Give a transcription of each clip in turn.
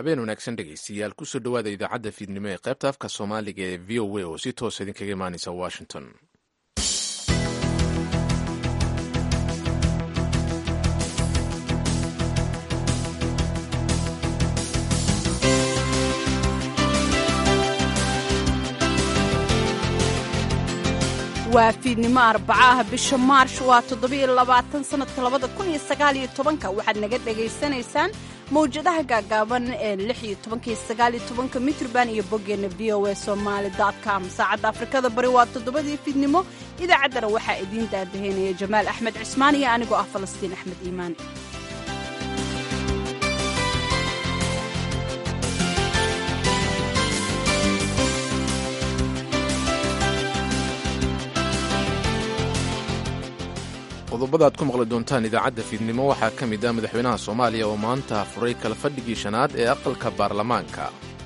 habeen wanaagsan dhegaystayaal kusoo dhowaada idaacadda fiidnimo ee qaybta afka soomaaliga ee v o a oo si toosa idinkaga imaanaysa washington waa fiidnimo arbacaah bisha maarsh waa toddobiyo labaatan sannadka labada kun iyo sagaaliyo tobanka waxaad naga dhagaysanaysaan mawjadaha gaagaaban ee lix iyo tobanka iyo sagaaliyo tobanka mitrban iyo boggeenna v o a somaali com saacadda afrikada bari waa toddobadii fiidnimo idaacaddana waxaa idiin daadahaynaya jamaal axmed cismaan iyo anigoo ah falastiin axmed iimaan qodobada aad ku maqli doontaan idaacadda fiidnimo waxaa ka mid ah madaxweynaha soomaaliya oo maanta furay kala fadhigii shanaad ee aqalka baarlamaanka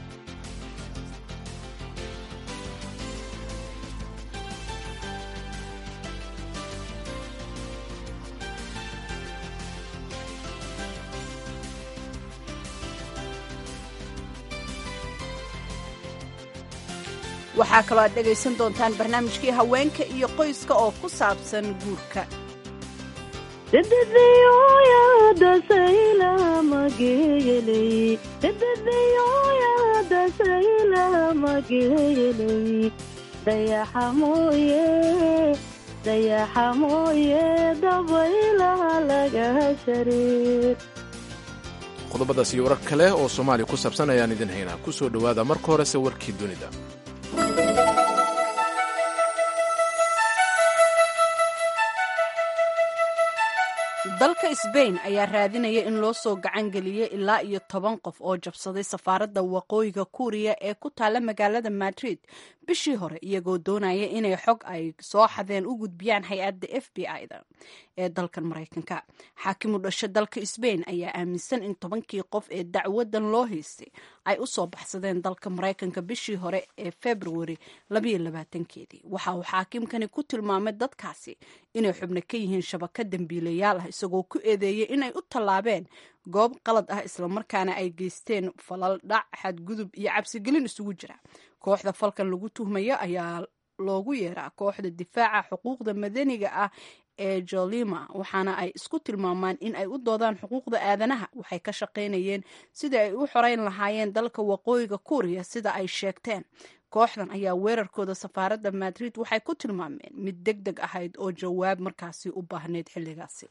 waxaa kaloo aad dhegaysan doontaan barnaamijkii haweenka iyo qoyska oo ku saabsan guurka dayaxa mooye dabaylaha laga shariir qodobadaas iyo warar kale oo soomaaliya ku saabsan ayaan idin haynaa ku soo dhowaada marka horese warkii dunida dalka sbain ayaa raadinaya in loo soo gacan geliyo ilaa iyo toban qof oo jabsaday safaaradda waqooyiga kuuriya ee ku taalla magaalada madrid bishii hore iyagoo doonaya inay xog ay soo xadeen u gudbiyaan hay-adda f b i-da ee dalkan maraykanka xaakimu dhasho dalka sbain ayaa aaminsan in tobankii qof ee dacwadan loo haystay ay u soo baxsadeen dalka maraykanka bishii hore ee februari keedii waxa uu xaakimkani ku tilmaamay dadkaasi inay xubno ka yihiin shabaka dembiilayaal ah isagoo ku eedeeyay inay u tallaabeen goob qalad ah islamarkaana ay geysteen falal dhac xadgudub iyo cabsigelin isugu jira kooxda falkan lagu tuhmayo ayaa loogu yeeraa kooxda difaaca xuquuqda madaniga ah ee jolima waxaana ay isku tilmaamaan in ay u doodaan xuquuqda aadanaha waxay ka shaqaynayeen sidii ay u xoreyn lahaayeen dalka waqooyiga kuuriya sida ay sheegteen kooxdan ayaa weerarkooda safaaradda madrid waxay ku tilmaameen mid deg deg ahayd oo jawaab markaasi u baahneyd xilligaasi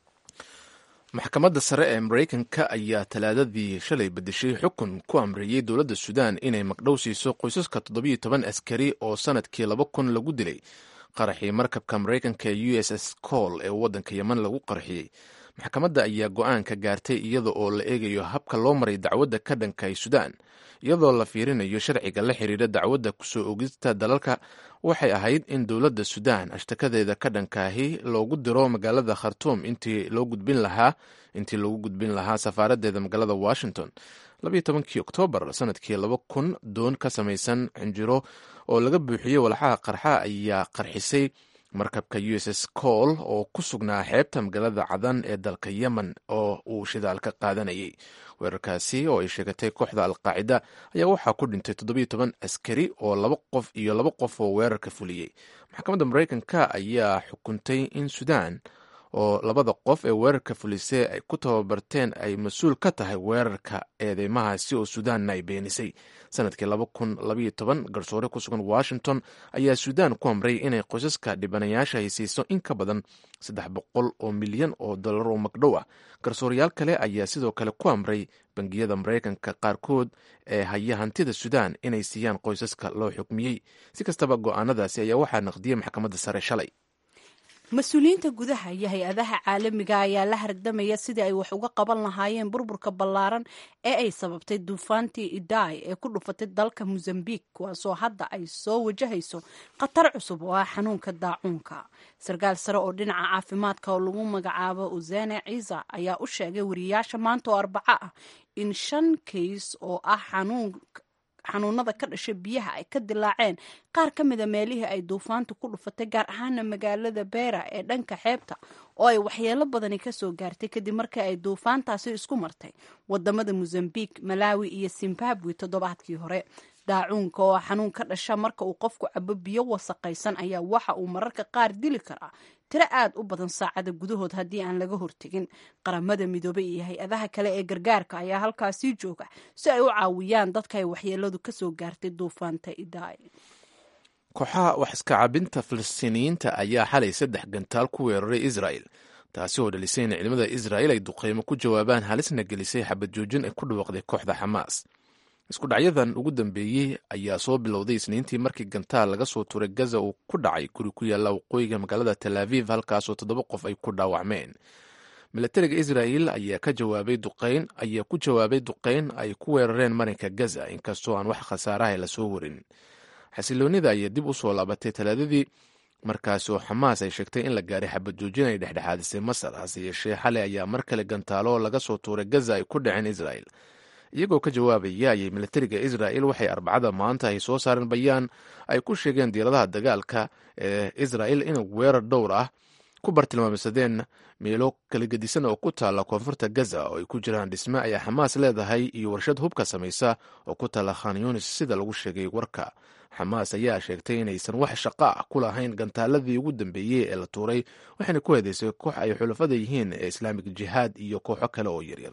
maxkamadda sare ee maraykanka ayaa talaadadii shalay bedeshay xukun ku amreeyey dowladda suudaan inay magdhow siiso qoysaska toddobiyo toban askari oo sanadkii laba kun lagu dilay qaraxii markabka maraykanka ee u s s col ee waddanka yeman lagu qarxiyey maxkamadda ayaa go-aanka gaartay iyada oo la eegayo habka loo maray dacwadda ka dhankay suudaan iyadoo la fiirinayo sharciga la xiriira dacwadda kusoo ogista dalalka waxay ahayd in dowladda suudaan ashtakadeeda ka dhankaahi loogu diro magaalada khartuum intii loo gudbin lahaa intii loogu gudbin lahaa safaaraddeeda magaalada washington labayo tobankii oktoobar sanadkii laba kun doon ka samaysan cinjiro oo laga buuxiyey walxaha qarxa ayaa qarxisay markabka u s s col oo ku sugnaa xeebta magaalada cadan ee dalka yemen oo uu shidaal ka qaadanayay weerarkaasi oo ay sheegatay kooxda alqaacida ayaa waxaa ku dhintay toddobiyo toban askari oo laba qof iyo laba qof oo weerarka fuliyey maxkamadda maraykanka ayaa xukuntay in suudaan oo labada qof ee weerarka fulisay ay ku tababarteen ay mas-uul ka tahay weerarka eedeymahaasi oo suudaanna ay beenisay sanadkii laba kun labaiyo toban garsoore ku sugan washington ayaa suudaan ku amray inay qoysaska dhibanayaasha ay siiso in ka badan saddex boqol oo milyan oo dollar oo magdhow ah garsoorayaal kale ayaa sidoo kale ku amray bangiyada maraykanka qaarkood ee haya hantida suudaan inay siiyaan qoysaska loo xukmiyey si kastaba go-aanadaasi ayaa waxaa naqdiyey maxkamadda sare shalay mas-uuliyiinta gudaha iyo hay-adaha caalamiga ayaa la hardamaya sidii ay wax uga qaban lahaayeen burburka ballaaran ee ay sababtay duufaantii idai ee ku dhufatay dalka mosambik kuwaasoo hadda ay soo wajahayso khatar cusub oo ah xanuunka daacuunka sarkaal sare oo dhinaca caafimaadka oo lagu magacaabo usene ciisa ayaa u sheegay wariyayaasha maanta oo arbaco ah in shan kays oo ah xanuun xanuunada ka dhasha biyaha ay ka dilaaceen qaar ka mida meelihii ay duufaantu ku dhufatay gaar ahaana magaalada beera ee dhanka xeebta oo ay waxyeelo badani kasoo gaartay kadib markii ay duufaantaasi isku martay wadamada mozambique malawi iyo zimbabwe toddobaadkii hore daacuunka oo xanuun ka dhasha marka uu qofku cabo biyo wasaqaysan ayaa waxa uu mararka qaar dili karaa tiro aad u badan saacada gudahood haddii aan laga hortegin qaramada midoobey iyo hay-adaha kale ee gargaarka ayaa halkaasii jooga si ay u caawiyaan dadka ay waxyeeladu kasoo gaartay duufaanta idaay kooxaha wax iska cabinta falastiiniyiinta ayaa xalay saddex gantaal ku weeraray israel taasi oo dhalisay in ciidamada israel ay duqeymo ku jawaabaan halisna gelisay xabad joojin ay ku dhawaaqday kooxda xamaas isku dhacyadan ugu dambeeyey ayaa soo bilowday isniintii markii gantaal laga soo turay gaza uu ku dhacay guri ku yaalla waqooyiga magaalada tel aviv halkaasoo toddoba qof ay ku dhaawacmeen milatariga israel ayaa ka jawaabay duqeyn ayaa ku jawaabay duqeyn ay ku weerareen marinka gaza inkastoo aan wax khasaaraha lasoo warin xasiloonida ayaa dib u soo laabatay talaadadii markaasi oo xamaas ay sheegtay in la gaaray xabad joojin ay dhexdhexaadisay masar hase yeeshee xalay ayaa mar kale gantaalo laga soo tuuray gaza ay ku dhaceen israel iyagoo ka jawaabaya ayay milatariga israel waxay arbacada maanta ay soo saareen bayaan ay ku sheegeen diiradaha dagaalka ee israel in weerar dhowr ah ku bartilmaamsadeen meelo kala gedisan oo ku taalla koonfurta gaza oo ay ku jiraan dhisme ayaa xamaas leedahay iyo warshad hubka samaysa oo ku taalla khan yunis sida lagu sheegay warka xamaas ayaa sheegtay inaysan wax shaqo ah ku lahayn gantaaladii ugu dambeeyey ee la tuuray waxayna ku heedaysay koox ay xulafada yihiin ee islaamik jihaad iyo kooxo kale oo yaryar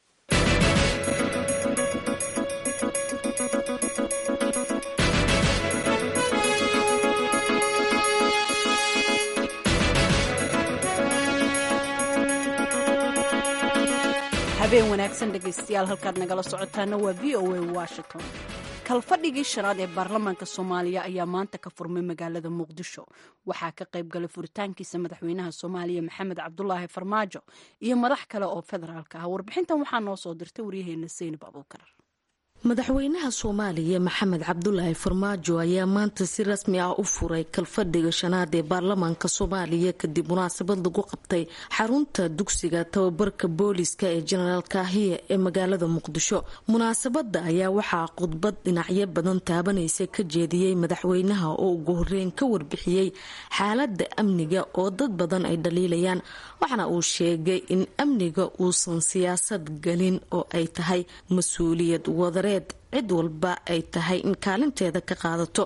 habeen wanaagsan dhegaystayaal halkaad nagala socotaana waa v o a washington kalfadhigii shanaad ee baarlamaanka soomaaliya ayaa maanta ka furmay magaalada muqdisho waxaa ka qayb galay furitaankiisa madaxweynaha soomaaliya maxamed cabdulaahi farmaajo iyo madax kale oo federaalka ah warbixintan waxaa noo soo dirtay waryaheena seynab abuukar madaxweynaha soomaaliya maxamed cabdulaahi farmaajo ayaa maanta si rasmi ah u furay kalfadhiga shanaad ee baarlamaanka soomaaliya kadib munaasabad lagu qabtay xarunta dugsiga tababarka booliska ee jenaraal kaahiye ee magaalada muqdisho munaasabada ayaa waxaa khudbad dhinacyo badan taabanaysa ka jeediyey madaxweynaha oo ugu horeyn ka warbixiyey xaalada amniga oo dad badan ay dhaliilayaan waxaana uu sheegay in amniga uusan siyaasad gelin oo ay tahay mas-uuliyad wadare cid walba ay tahay in kaalinteeda ka qaadato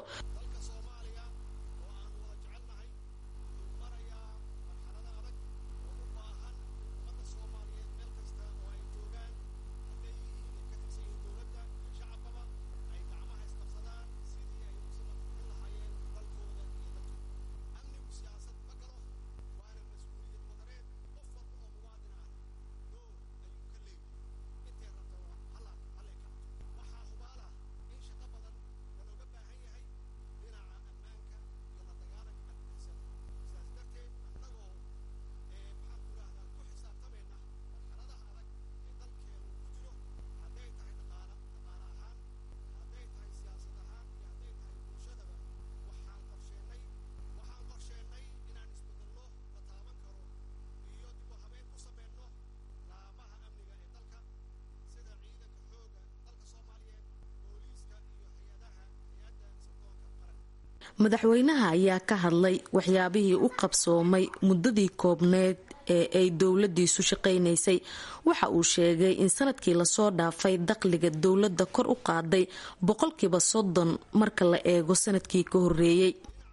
madaxweynaha ayaa ka hadlay waxyaabihii u qabsoomay muddadii koobneed ee ay dowladiisu shaqaynaysay waxa uu sheegay in sanadkii lasoo dhaafay dakhliga dowladda kor u qaaday boqolkiiba soddon marka la eego sanadkii ka horeeyey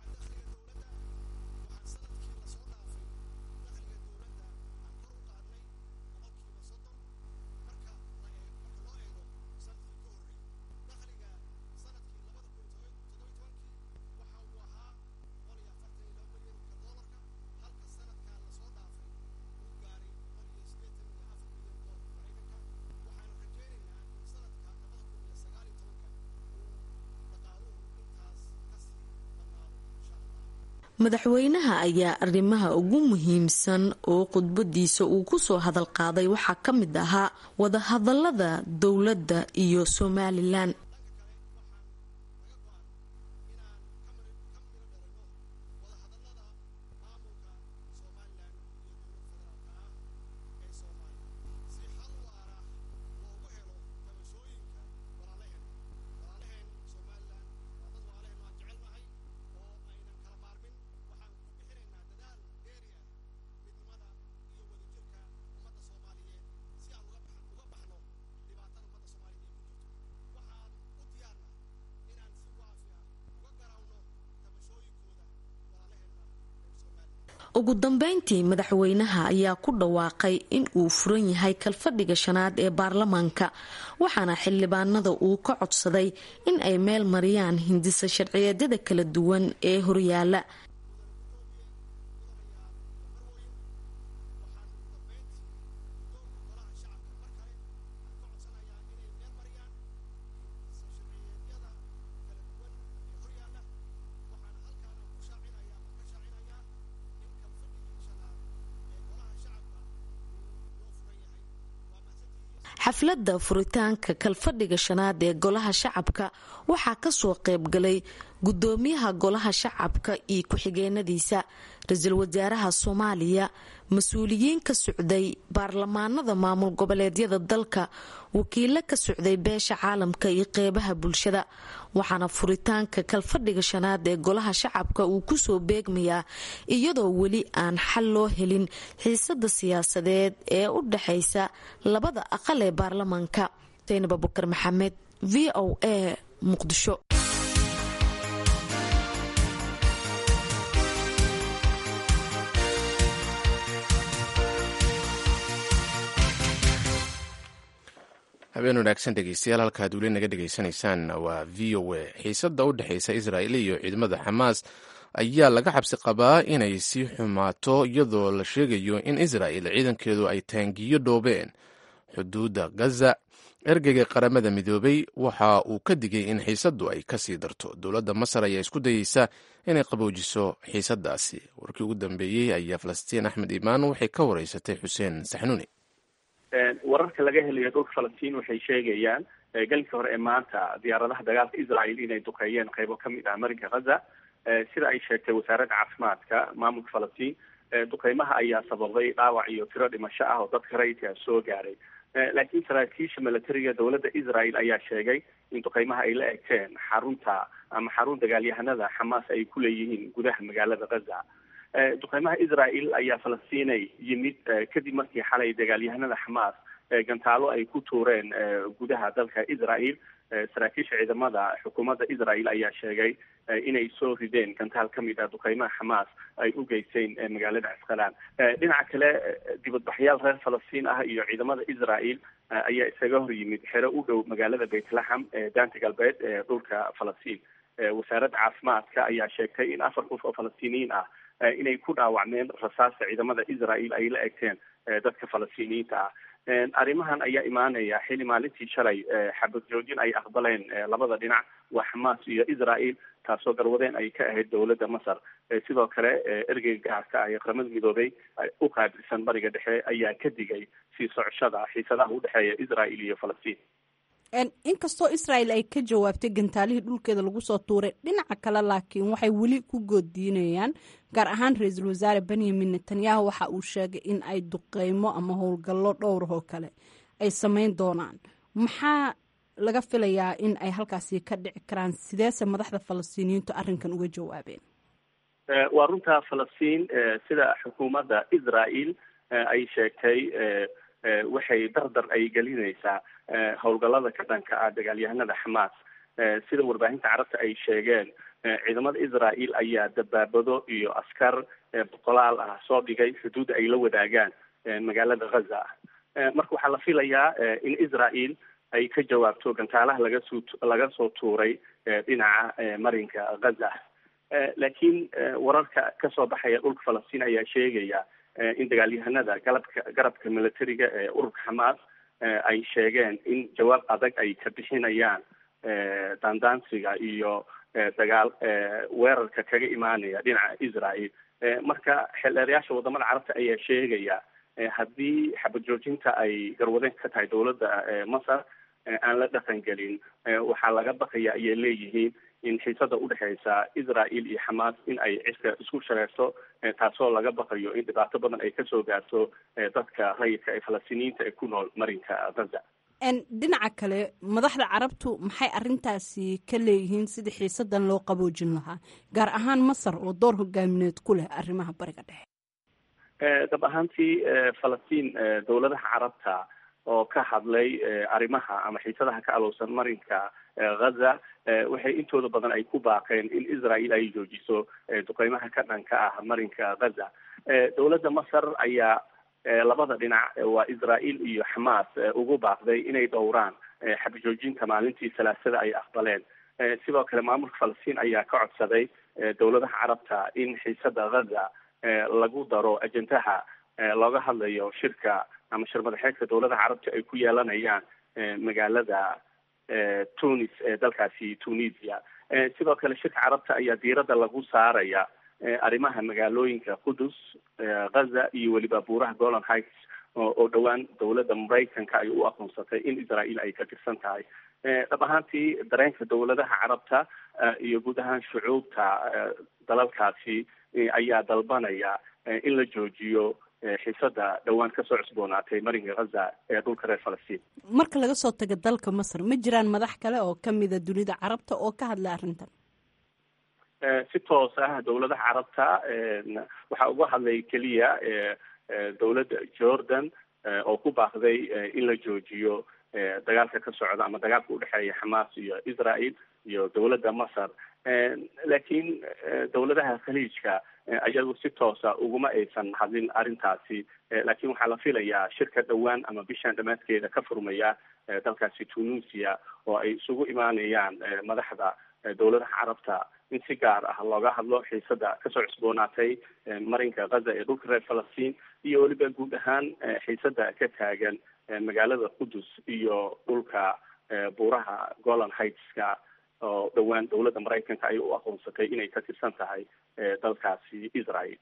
madaxweynaha ayaa arrimaha ugu muhiimsan oo khudbadiisa uu kusoo hadal qaaday waxaa ka mid ahaa wadahadalada dowladda iyo somalilan ugu dambeyntii madaxweynaha ayaa ku dhawaaqay in uu furan yahay kalfadhiga shanaad ee baarlamaanka waxaana xildhibaanada uu ka codsaday in ay meel mariyaan hindisa sharciyeedyada kala duwan ee horyaala xafladda furitaanka kalfadhiga shanaad ee golaha shacabka waxaa kasoo qaybgalay gudoomiyaha golaha shacabka iyo ku-xigeenadiisa ra-iisul wasaaraha soomaaliya mas-uuliyiin ka socday baarlamaanada maamul goboleedyada dalka wakiilo ka socday beesha caalamka iyo qeybaha bulshada waxaana furitaanka kalfadhiga shanaad ee golaha shacabka uu kusoo beegmayaa iyadoo weli aan xal loo helin xiisada siyaasadeed ee u dhexaysa labada aqal ee baarlamaanka saynab abukar maxamed v o a muqdisho habeen wanaagsan dhegeystayaal halkaad weli naga dhegaysanaysaan waa v o a xiisada u dhexeysa israa'iil iyo ciidamada xamaas ayaa laga xabsi qabaa inay sii xumaato iyadoo la sheegayo in israa'il ciidankeedu ay taangiyo dhoobeen xuduudda gaza ergeyga qaramada midoobay waxa uu ka digay in xiisaddu ay kasii darto dowladda masar ayaa isku dayeysa inay qaboojiso xiisadaasi warkii ugu dambeeyey ayaa falastiin axmed imaan waxay ka wareysatay xuseen saxnuuni wararka laga helayo dhulka falastiin waxay sheegayaan galinka hore ee maanta diyaaradaha dagaalka israel inay duqeeyeen qeybo kamid ah marinka gaza sida ay sheegtay wasaaradda caafimaadka maamulka falastiin duqeymaha ayaa sababay dhaawac iyo tiro dhimasho ah oo dadka rayidka soo gaaray laakiin saraakiisha milatariga dowladda israel ayaa sheegay in duqeymaha ay la egteen xarunta ama xarun dagaalyahanada xamaas ay ku leeyihiin gudaha magaalada gaza duqeymaha israel ayaa falastiinay yimid kadib markii xalay dagaalyahanada xamaas gantaalo ay ku tuureen gudaha dalka israel saraakiisha ciidamada xukuumadda israel ayaa sheegay inay soo rideen gantaal ka mid ah duqeymaha xamaas ay u geysteen magaalada casqalaan dhinaca kale dibadbaxyaal reer falastiin ah iyo ciidamada israel ayaa isaga hor yimid xero u dhow magaalada beytlaxam ee daanta galbeed ee dhulka falastiin wasaaradda caafimaadka ayaa sheegtay in afar qof oo falastiiniyiin ah inay ku dhaawacmeen rasaasta ciidamada israel ay la egteen dadka falastiiniyiinta ah arrimahan ayaa imaanaya xili maalintii shalay xabad joojin ay aqbaleen labada dhinac waa xamaas iyo israel taasoo garwadeen ay ka ahayd dowladda masar sidoo kale ergeyga gaarka ah ee qaramada midoobay u qaabilsan bariga dhexe ayaa ka digay sii socoshada xiisadaha udhexeeya israel iyo falastiin inkastoo israel ay ka jawaabtay gantaalihii dhulkeeda lagu soo tuuray dhinaca kale laakiin waxay weli ku goodiinayaan gaar ahaan ra-iisul wasaare benyamin netanyahu waxa uu sheegay in ay duqeymo ama howlgallo dhowr oo kale ay sameyn doonaan maxaa laga filayaa in ay halkaasi ka dhici karaan sideese madaxda falastiiniyiintu arrinkan uga jawaabeen waa runta falastiin sida xukuumadda israel ay sheegtay waxay dardar ay gelinaysaa howlgallada ka dhanka ah dagaalyahanada xamaas sida warbaahinta carabta ay sheegeen ciidamada israel ayaa dabaabado iyo askar boqolaal ah soo dhigay xuduudda ay la wadaagaan magaalada gaza marka waxaa la filayaa in israel ay ka jawaabto gantaalaha laga soo laga soo tuuray dhinaca marinka gaza laakiin wararka kasoo baxaya dhulka falastiin ayaa sheegaya in dagaalyahanada galabka garabka militariga ee ururka xamaas ay sheegeen in jawaab adag ay ka bixinayaan daandaansiga iyo dagaal weerarka kaga imaanaya dhinaca israel marka xeldheerayaasha wadamada carabta ayaa sheegaya haddii xabad joojinta ay garwadeen ka tahay dowladda masar aan la dhaqan gelin waxaa laga baqaya ayay leeyihiin in xiisada udhexeysa israel iyo xamaas in ay cirka isku shareerto taasoo laga baqayo in dhibaato badan ay kasoo gaarto dadka rayidka ee falastiiniyiinta ee ku nool marinka gaza dhinaca kale madaxda carabtu maxay arintaasi ka leeyihiin sidii xiisadan loo qaboojin lahaa gaar ahaan masar oo door hogaamineed ku leh arrimaha bariga dhexe dab ahaantii falastiin dowladaha carabta oo ka hadlay arrimaha ama xiisadaha ka alowsan marinka ghaza waxay intooda badan ay ku baaqeen in israel ay joojiso duqeymaha ka dhanka ah marinka ghaza dowladda masar ayaa labada dhinac waa israel iyo xamaas ugu baaqday inay dhowraan xabajoojinta maalintii salaasada ay aqbaleen sidoo kale maamulka falastiin ayaa ka codsaday dowladaha carabta in xiisada ghaza lagu daro ajendaha looga hadlayo shirka ama shir madaxeedka dowladaha carabta ay ku yeelanayaan magaalada tunis ee dalkaasi tunisia sidoo kale shirka carabta ayaa diiradda lagu saaraya arrimaha magaalooyinka qudus ghaza iyo weliba buuraha golan heights oo dhowaan dowladda maraykanka ay u aqoonsatay in israel ay ka tirsan tahay dhab ahaantii dareenka dowladaha carabta iyo guud ahaan shucuubta dalalkaasi ayaa dalbanaya in la joojiyo xiisada dhowaan kasoo cusboonaatay marinka ghaza ee dhulka reer falastiin marka laga soo tago dalka masar ma jiraan madax kale oo kamida dunida carabta oo ka hadlay arrintan si toos ah dowladaha carabta waxaa uga hadlay keliya dowladda jordan oo ku baaqday in la joojiyo dagaalka ka socda ama dagaalka udhexeeya xamaas iyo israel iyo dowladda masar laakiin dowladaha khaliijka ayagu si toosa uguma aysan hadlin arrintaasi laakiin waxaa la filayaa shirka dhowaan ama bishan dhammaadkeeda ka furmaya dalkaasi tunisia oo ay isugu imaanayaan madaxda dowladaha carabta in si gaar ah looga hadlo xiisada kasoo cusboonaatay marinka ghaza ee dhulka reer falastiin iyo weliba guud ahaan xiisada ka taagan magaalada qudus iyo dhulka buuraha golan heightska oo dhowaan dowladda maraykanka ay u aqoonsatay inay ka tirsan tahay dalkaasi israel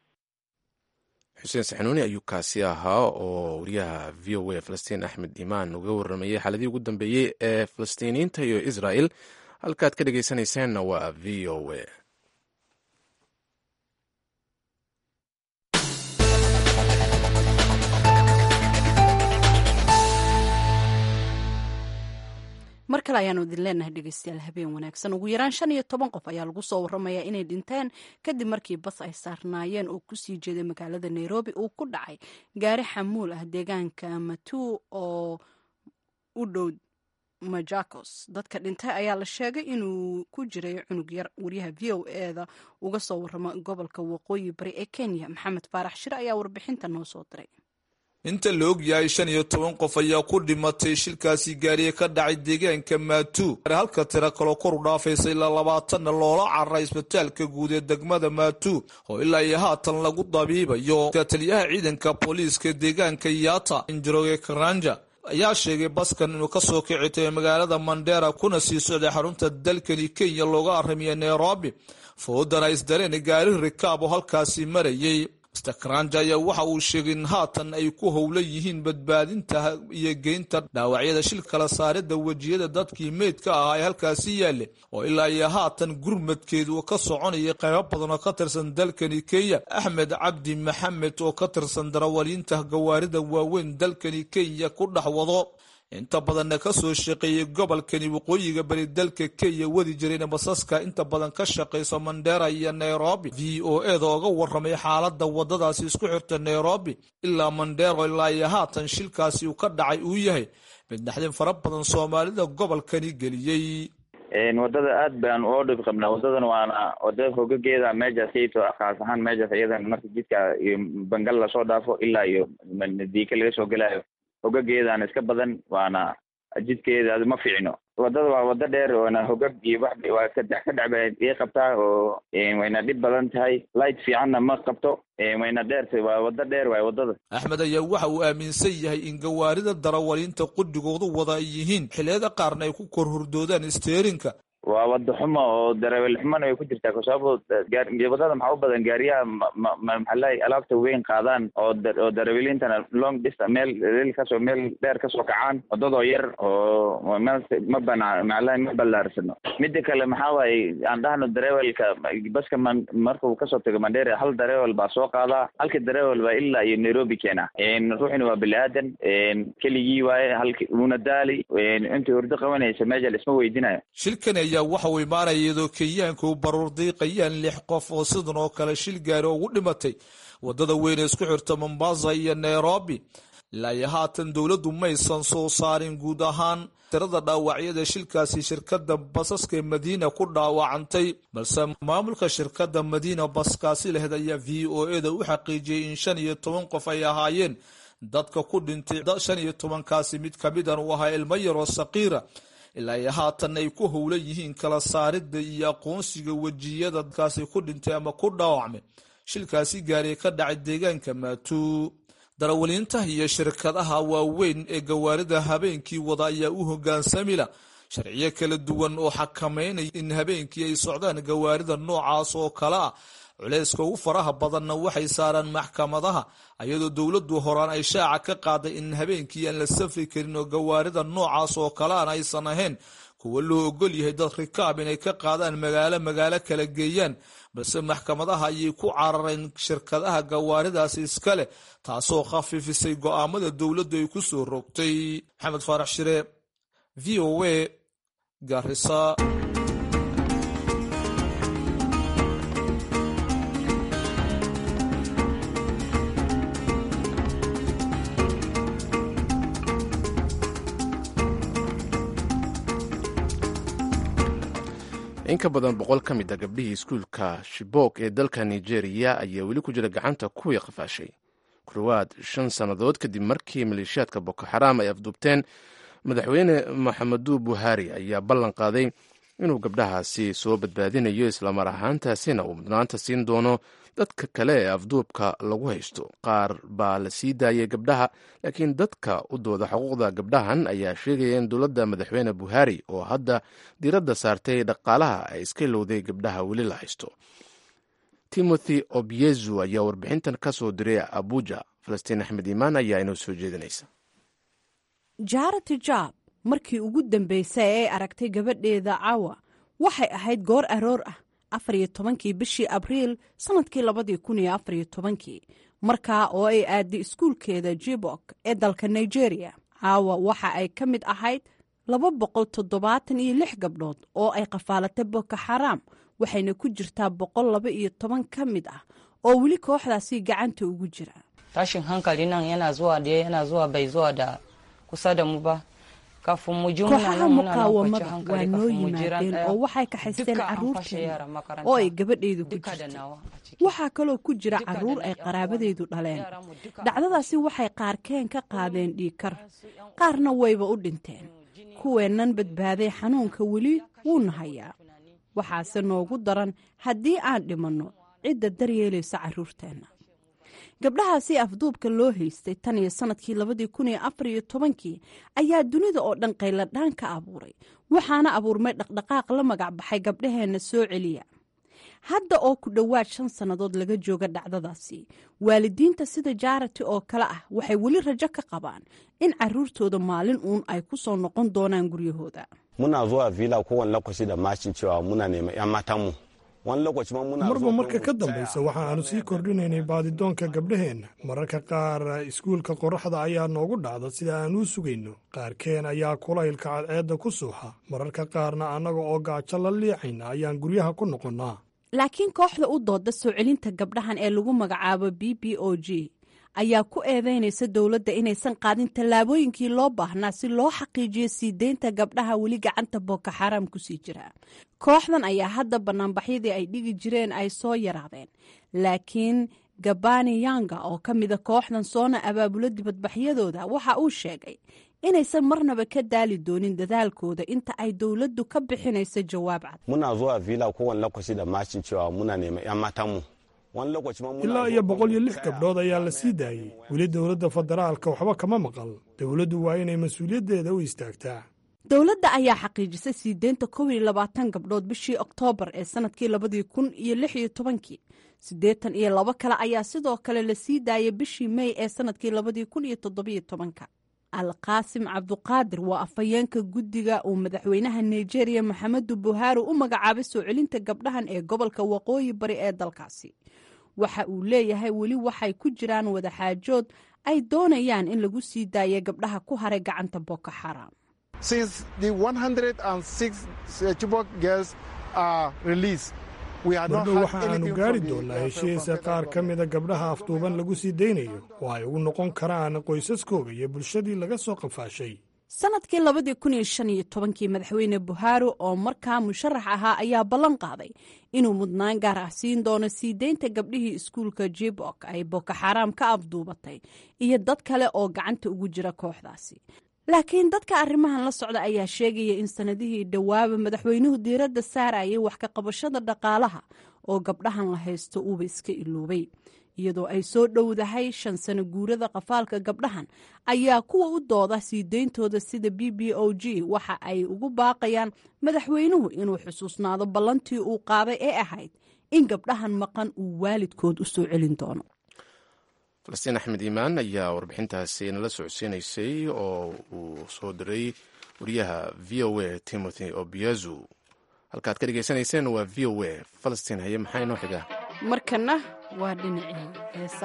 xuseen saxanuuni ayuu kaasi ahaa oo wariyaha v o a falastiin axmed imaan uga waramayay xaaladihii ugu dambeeyey ee falastiiniyiinta iyo israel halkaad ka dhegeysanaysaanna waa v o a mar kale ayaanu idin leenahay dhegeystayaal habeen wanaagsan ugu yaraan shan iyo toban qof ayaa lagu soo waramayaa inay dhinteen kadib markii bas ay saarnaayeen oo kusii jeeday magaalada nairobi uu ku dhacay gaari xamuul ah deegaanka matuu oo u dhow majakos dadka dhintay ayaa la sheegay inuu ku jiray cunug yar wariyaha v o eda uga soo warama gobolka waqooyi bari ee kenya maxamed faarax shire ayaa warbixinta noo soo diray inta la og yahay shan iyo toban qof ayaa ku dhimatay shilkaasi gaariye ka dhacay deegaanka maatuu halka tira kaloo kor u dhaafaysa ilaa labaatanna loola cararay isbitaalka guud ee degmada maatuu oo ilaa iyo haatan lagu dabiibayo taliyaha ciidanka booliiska deegaanka yaata injiroge karanja ayaa sheegay baskan inuu kasoo kicitay magaalada mandera kuna sii socday xarunta dalkani kenya looga aramiya nairobi foodana isdareen gaari rikaab oo halkaasi marayay mr karanja ayaa waxa uu sheegay in haatan ay ku howlan yihiin badbaadinta iyo geynta dhaawacyada shil kala saarida wejiyada dadkii meydka ahaa ee halkaasi yaale oo ilaa iyo haatan gurmadkeedu uu ka soconaya qaybo badan oo ka tirsan dalkani kenya axmed cabdi maxamed oo ka tirsan darawaliinta gawaarida waaweyn dalkani kenya ku dhex wado inta badanna ka soo shaqeeyey gobolkani waqooyiga bari dalka kenya wadi jirayna basaska inta badan ka shaqaysa mandera iyo nairobi v o eda oga waramay xaalada wadadaasi isku xirta nairobi ilaa mandero ilaa iyo haatan shilkaasi uu ka dhacay uu yahay mid dhaxdin fara badan soomaalida gobolkani geliyey wadada aad baan oo dhib qabnaa wadadan waana wadada hogageeda meejaas iyto khaas ahaan meejaas iyadan marka jidka iyo bangal lasoo dhaafo ilaa iyo diika laga soo gelayo hogageedaan iska badan waana jidkeeda ma fiicno wadada waa wada dheer waana hogag iyo wax waa kadex ka dhec bay ii qabtaa oo wayna dhib badan tahay light fiicanna ma qabto wayna dheertay waa wada dheer waay wadada axmed ayaa waxa uu aaminsan yahay in gawaarida darawaliinta qudhigoodu wada ay yihiin xilliyada qaarna ay ku kor hurdoodaan steerinka waa wada xumo oo darawel xumona way ku jirtaa kasababo wadada maxaa u badan gaariyaha maxaalahay alaabta weyn qaadaan oo oo daraweliintana long distance meel meel kasoo meel dheer kasoo kacaan wadadoo yar oo ma bana maxaalahay ma ballaarsano mida kale maxaa waaye aan dhahno darewelka baska man markuu kasoo tago mandera hal darewel baa soo qaadaa halka darewel baa ilaa iyo nairobi keena ruuxina waa bini aadan keligii waaye halki una daali intii hurdo qabanaysa meesha laisma weydinayo shilkan ayaa waxa uu imaanaya iyadoo kenyaanka u baruur diiqayaan lix qof oo sidan oo kale shil gaari ugu dhimatay wadada weyn ee isku xirta mombasa iyo nairobi ilaa iyo haatan dowladdu maysan soo saarin guud ahaan tirada dhaawacyada shilkaasi shirkadda basaska ee madiina ku dhaawacantay balse maamulka shirkadda madiina baskaasi laheyd ayaa v o e da u xaqiijiyey in shan iyo toban qof ay ahaayeen dadka ku dhintay shan iyo tobankaasi mid kamidan uu ahaa ilmo yaroo saqiira ilaa iyo haatan ay ku howlan yihiin kala saaridda iyo aqoonsiga wejiyada dadkaasi ku dhintay ama ku dhaawacmay shilkaasi gaariya ka dhacay deegaanka maatuu darawaliinta iyo shirkadaha waaweyn ee gawaarida habeenkii wada ayaa u hogaansamila sharciyo kala duwan oo xakameynaya in habeenkii ay socdaan gawaarida noocaas oo kale ah culayska ugu faraha badanna waxay saaraan maxkamadaha ayadoo dowladdu horaan ay shaaca ka qaaday in habeenkii aan la safri karin oo gawaarida noocaas oo kale aan aysan ahayn kuwa loo ogol yahay dad rikaab inay ka qaadaan magaalo magaalo kala geeyaan balse maxkamadaha ayay ku carareen shirkadaha gawaaridaasi iska leh taasoo khafiifisay go'aamada dowladdu ay ku soo rogtay maxamed faarax shire v o a garisa in ka badan boqol ka mid a gabdhihii iskuulka shibok ee dalka nigeria ayaa weli ku jira gacanta kuwii qafaashay ku dhowaad shan sannadood kadib markii maleeshiyaadka boko xaraam ay afduubteen madaxweyne maxameduu buhari ayaa ballan qaaday inuu gabdhahaasi soo badbaadinayo islamar ahaantaasina uu mudnaanta siin doono dadka kale ee afduubka lagu haysto qaar baa la sii daayay gabdhaha laakiin dadka u dooda xuquuqda gabdhahan ayaa sheegaya in dowladda madaxweyne buhari oo hadda diiradda saartay dhaqaalaha ay iska ilowday gabdhaha weli la haysto timothy obyezu ayaa warbixintan ka soo diray abuja falastiin axmed iimaan ayaa inoo soo jeedinaysa jaarati jaab markii ugu dambeysay ee ay aragtay gabadheeda caawa waxay ahayd goor aroor ah afar iyo tobankii bishii abriil sannadkii labadii kun iyo afar iyo tobankii markaa oo ay aaday iskuulkeeda jibok ee dalka nigeria caawa waxa ay ka mid ahayd laba boqol toddobaatan iyo lix gabdhood oo ay qafaalatay boko xaraam waxayna ku jirtaa boqol laba iyo toban ka mid ah oo weli kooxdaasi gacanta ugu jira tashin hankali nan yana zuwa da yana zuwa bai zuwa da kusa da mu ba kafin mu ji muna kooxaha nan muna nan kwanci muqaawamada waa hankali noo kafin mu jiran yimaadeen daya oo waxay kaxaysteen duka an fashe carruurteena yara makaranta oo ay gabadhaydu ku duka da jirtay nawa a ciki waxaa kaloo ku jira Duka da carruur na ay yan qaraabadeydu uwan. dhaleen Yaran mu duka dhacdadaasi waxay qaarkeen ka qaadeen dhiigkar qaarna wayba u dhinteen kuweennan badbaaday xanuunka weli wuuna hayaa waxaase noogu daran haddii aan dhimanno cidda daryeelaysa carruurteenna gabdhahaasi afduubka loo haystay tan iyo sannadkii labadii kun iyo afar iyo tobankii ayaa dunida oo dhan qayladhaan ka abuuray waxaana abuurmay dhaqdhaqaaq la magac baxay gabdhaheenna soo celiya hadda oo ku dhowaad shan sannadood laga jooga dhacdadaasi waalidiinta sida jaarati oo kale ah waxay weli rajo ka qabaan in carruurtooda maalin uun ay ku soo noqon doonaan guryahooda muna zuwa villa kowane lokaci da mashin cewa muna neman 'yan matanmu wani lokaci ma muna marba zuwa marka gurin ka mu dambaysa tsaya. waxa aanu sii kordhinaynay baadidoonka gabdhaheenna mararka qaar iskuulka qorraxda ayaa noogu dhacda sida aan u sugayno qaarkeen ayaa kulaylka cadceedda ku suuxa mararka qaarna annaga oo gaajo la liicayna ayaan guryaha ku noqonnaa laakiin kooxda u dooda soo celinta gabdhahan ee lagu magacaabo b b o g ayaa ku eedeynaysa dowladda inaysan qaadin tallaabooyinkii loo baahnaa si loo xaqiijiyo sii deynta gabdhaha weli gacanta boko xaraam kusii jira kooxdan ayaa hadda banaanbaxyadii ay dhigi jireen ay soo yaraadeen laakiin gabani yanga oo ka mida kooxdan soona abaabulo dibadbaxyadooda waxa uu sheegay inaysan marnaba ka daali doonin dadaalkooda inta ay dowladdu ka bixinayso jawaab cad muna zuwa villa kowane lokaci da mashin cewa muna neman 'yan matanmu wani lokaci ma muna ilaa zuwa iyo gurin boqol iyo mu lix tsaya. gabdhood ayaa la sii daayey weli dowladda federaalka waxba kama maqal dowladdu waa inay mas-uuliyaddeeda u istaagtaa dowladda ayaa xaqiijisay sii deynta kow iyo labaatan gabdhood bishii oktoobar ee sanadkii labadii kun iyo lix iyo tobankii siddeetan iyo labo kale ayaa sidoo kale la sii daayay bishii mey ee sanadkii labadii kun iyo toddobiyo tobanka alqaasim cabduqaadir waa afhayeenka guddiga uu madaxweynaha nigeria maxamedu buhaari u magacaabay soo celinta gabdhahan ee gobolka waqooyi bari ee dalkaasi waxa uu leeyahay weli waxay ku jiraan wadaxaajood ay doonayaan in lagu sii daayo gabdhaha ku haray gacanta boko xaraam since the 106 uh, Chibok girls are released, mardhow waxa aanu gaari doonnaa heshiisa qaar ka mida gabdhaha afduuban lagu sii daynayo oo ay ugu noqon karaan qoysaskooga iyo bulshadii laga soo qafaashay sanadkii labadii kun iyo shan iyo tobankii madaxweyne buhaari oo markaa musharax ahaa ayaa ballan qaaday inuu mudnaan gaar ah siin doono sii deynta gabdhihii iskuulka jibok ay boko xaaraam ka afduubatay iyo dad kale oo gacanta ugu jira kooxdaasi laakiin dadka arrimahan la socda ayaa sheegaya in sanadihii dhowaaba madaxweynuhu diiradda saarayay wax ka qabashada dhaqaalaha oo gabdhahan la haysto uuba iska iloobay iyadoo ay soo dhowdahay shan sano guurada qafaalka gabdhahan ayaa kuwa u dooda sii deyntooda sida b b o g waxa ay ugu baaqayaan madaxweynuhu inuu xusuusnaado ballantii uu qaaday ee ahayd in gabdhahan maqan uu waalidkood u soo celin doono falastiin axmed iimaan ayaa warbixintaasi nala socodsiinaysay oo uu soo diray wariyaha v o a timothy obiezu halkaad ka dhegaysanayseen waa v o a falastiin haye maxaa inoo xiga markana waa dhinacii heesa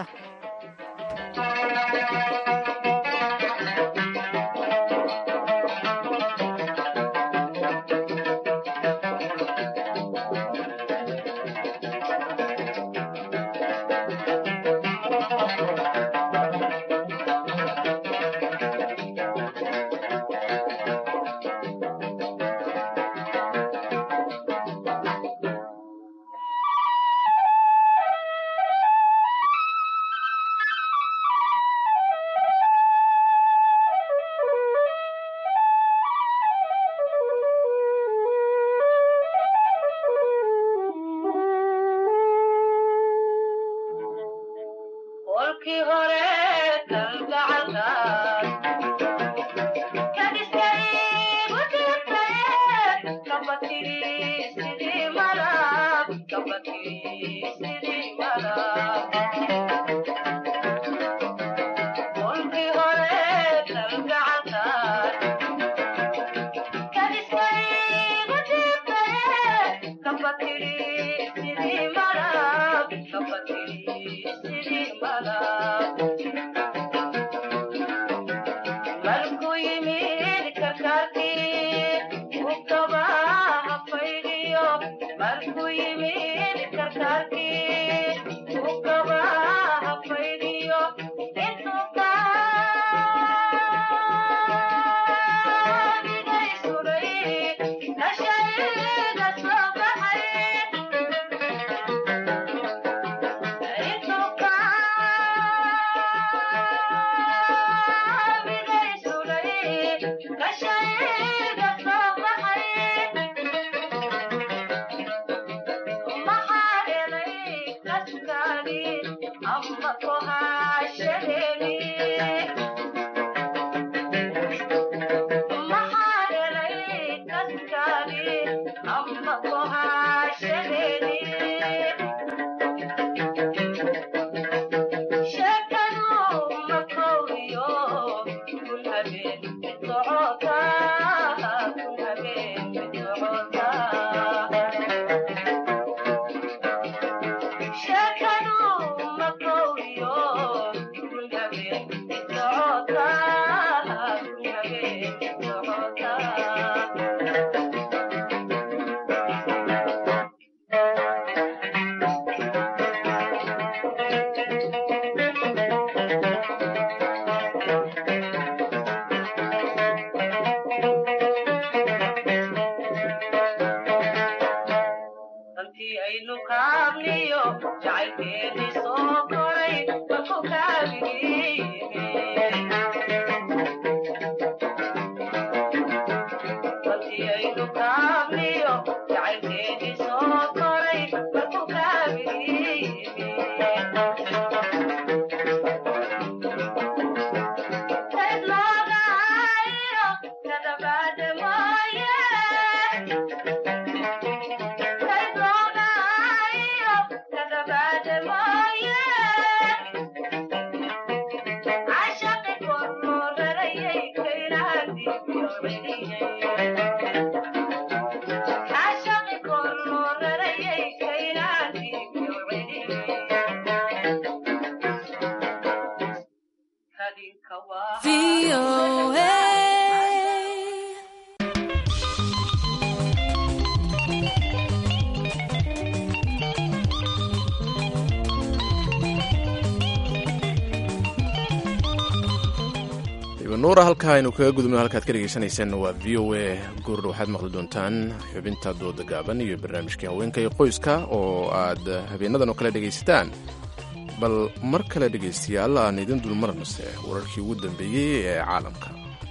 nuura halkaa aynu kaga gudubno halkaad ka dhegaysanayseen waa v o a goordha waxaad maqli doontaan xubinta dooda gaaban iyo barnaamijkii haweenka iyo qoyska oo aad habeenadan oo kale dhegaysataan bal mar kale dhegaystayaal aan idin dulmarnase wararkii ugu dambeeyey ee caalamka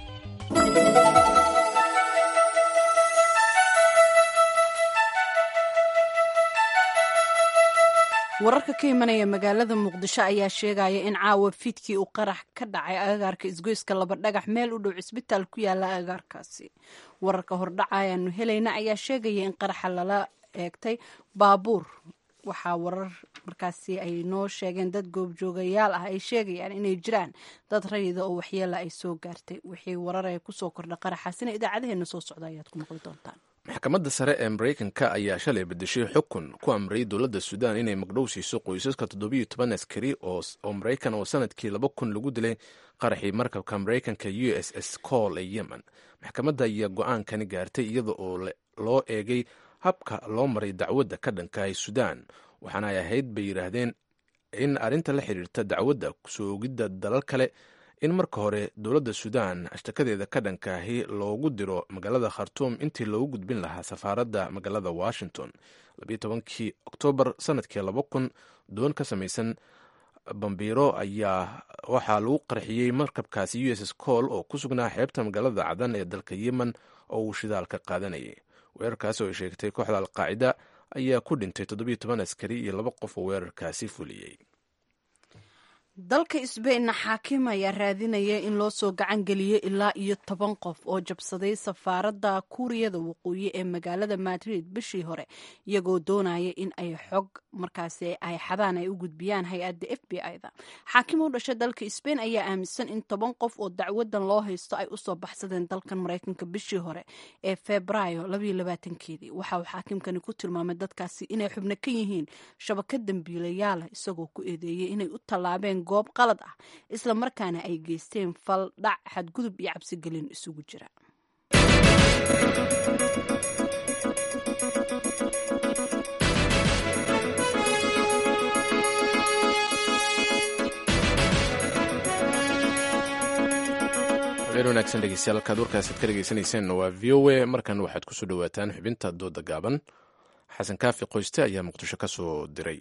wararka ka imanaya magaalada muqdisho ayaa sheegaya in caawa fiidkii uu qarax ka dhacay agaarka isgoyska laba dhagax meel u dhow cisbitaal ku yaala agaarkaasi wararka hordhaca ayaanu helayna ayaa sheegaya in qaraxa lala eegtay baabuur waxaa warar markaasi ay noo sheegeen dad goobjoogayaal ah ay sheegayaan inay jiraan dad rayida oo waxyeela ay soo gaartay wixii warar ee kusoo kordha qaraxaasina idaacadaheena soo socda ayaad ku maqli doontaan maxkamadda sare ee maraykanka ayaa shalay bedeshay xukun ku amrayay dowladda suudaan inay magdhow siiso qoysaska toddobiyo toban askari oo maraykan oo sanadkii laba kun lagu dilay qaraxii markabka maraykanka u s s col ee yemen maxkamadda ayaa go-aankani gaartay iyada oo loo eegay habka loo maray dacwadda ka dhankahay suudaan waxaana ay ahayd bay yidhaahdeen in arrinta la xiriirta dacwadda kusoo ogidda dalal kale in marka hore dowladda suudaan ashtakadeeda ka dhankaahi loogu diro magaalada khartuum intii loogu gudbin lahaa safaaradda magaalada washington labiyo tobankii oktoobar sanadkii laba kun doon ka samaysan bambiiro ayaa waxaa lagu qarxiyey markabkaasi u s s col oo ku sugnaa xeebta magaalada cadan ee dalka yemen oo uu shidaalka qaadanayay weerarkaas oo ay sheegtay kooxda alqaacida ayaa ku dhintay toddobiyo toban askari iyo laba qof oo weerarkaasi fuliyey dalka sbainna xaakim ayaa raadinaya in loo soo gacan geliyo ilaa iyo toban qof oo jabsaday safaaradda kuuriyada waqooyi ee magaalada madrid bishii hore iyagoo doonaya in ay xog markaasi ay xadaan ay u gudbiyaan hay-adda f b i da xaakim u dhashay dalka sbain ayaa aaminsan in toban qof oo dacwadan loo haysto ay usoo baxsadeen dalkan maraykanka bishii hore ee febraayo keedii waxa uu xaakimkani ku tilmaamay dadkaasi inay xubno ka yihiin shabakad dambiilayaala isagoo ku eedeeyey inay u tallaabeen goob qalad ah isla markaana ay geysteen fal dhac xadgudub iyo cabsigelin isugu jira habeen wanaagsan dhegeystayaal halkaad warkaasaad ka dhegeysaneyseen waa v o a markan waxaad kusoo dhawaataan xubinta dooda gaaban xasan kaafi qoyste ayaa muqdisho ka soo diray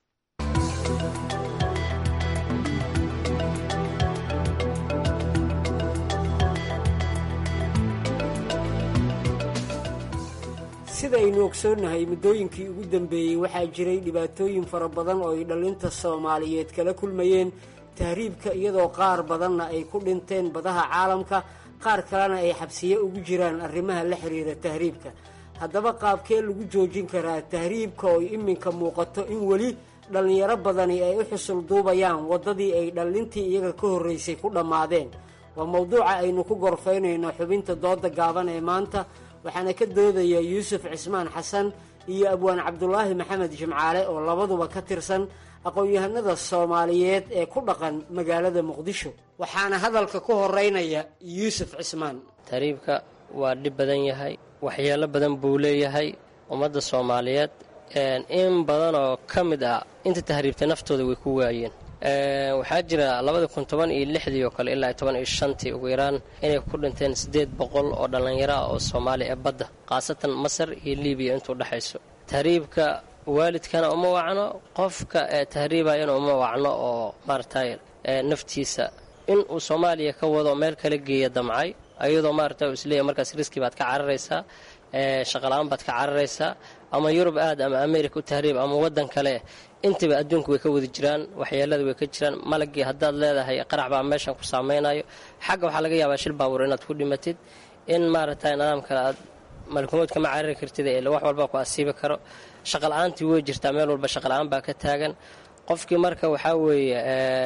sidaynu ogsoonnahay muddooyinkii ugu dambeeyey waxaa jiray dhibaatooyin fara badan oo ay dhallinta soomaaliyeed kala kulmayeen tahriibka iyadoo qaar badanna ay ku dhinteen badaha caalamka qaar kalena ay xabsiye ugu jiraan arrimaha la xiriira tahriibka haddaba qaabkee lagu joojin karaa tahriibka oo iminka muuqato in weli dhallinyaro badani ay u xusul duubayaan waddadii ay dhallintii iyaga ka horraysay ku dhammaadeen waa mowduuca aynu ku gorfaynayno xubinta dooda gaaban ee maanta waxaana ka doodaya yuusuf cismaan xasan iyo abwaan cabdulaahi maxamed jimcaale oo labaduba ka tirsan aqoon-yahanada soomaaliyeed ee ku dhaqan magaalada muqdisho waxaana hadalka ku horeynaya yuusuf cismaan tahriibka waa dhib badan yahay waxyeelo badan buu leeyahay ummadda soomaaliyeed in badan oo ka mid ah inta tahriibtay naftooda way ku waayeen waxaa jira labada kun toban iyo lixdii oo kale ilaa toban iyo shantii ugu yaraan inay ku dhinteen siddeed boqol oo dhallinyaro ah oo soomaali ee badda khaasatan masar iyo libiya intuu dhexayso tahriibka waalidkana uma wacno qofka ee tahriibayana uma wacno oo maaragtay naftiisa in uu soomaaliya ka wado meel kala geeya damcay ayadoo maaragta isleeyahy markaas riski baad ka cararaysaa shaqala-aan baad ka cararaysaa ama yurub aad ama america u tahriib ama waddan kale intaba adduunka way ka wadi jiraan waxyeelada way ka jiraan malagii haddaad leedahay qarax baa meeshan ku saameynayo xagga waxaa laga yaabaa shil baabuur inaad ku dhimatid in maaragtay nidaam kale aad malkumood kama carari kartid ee wax walba ku asiibi karo shaqala-aantii way jirtaa meel walba shaqala-aan baa ka taagan qofkii marka waxaa weeye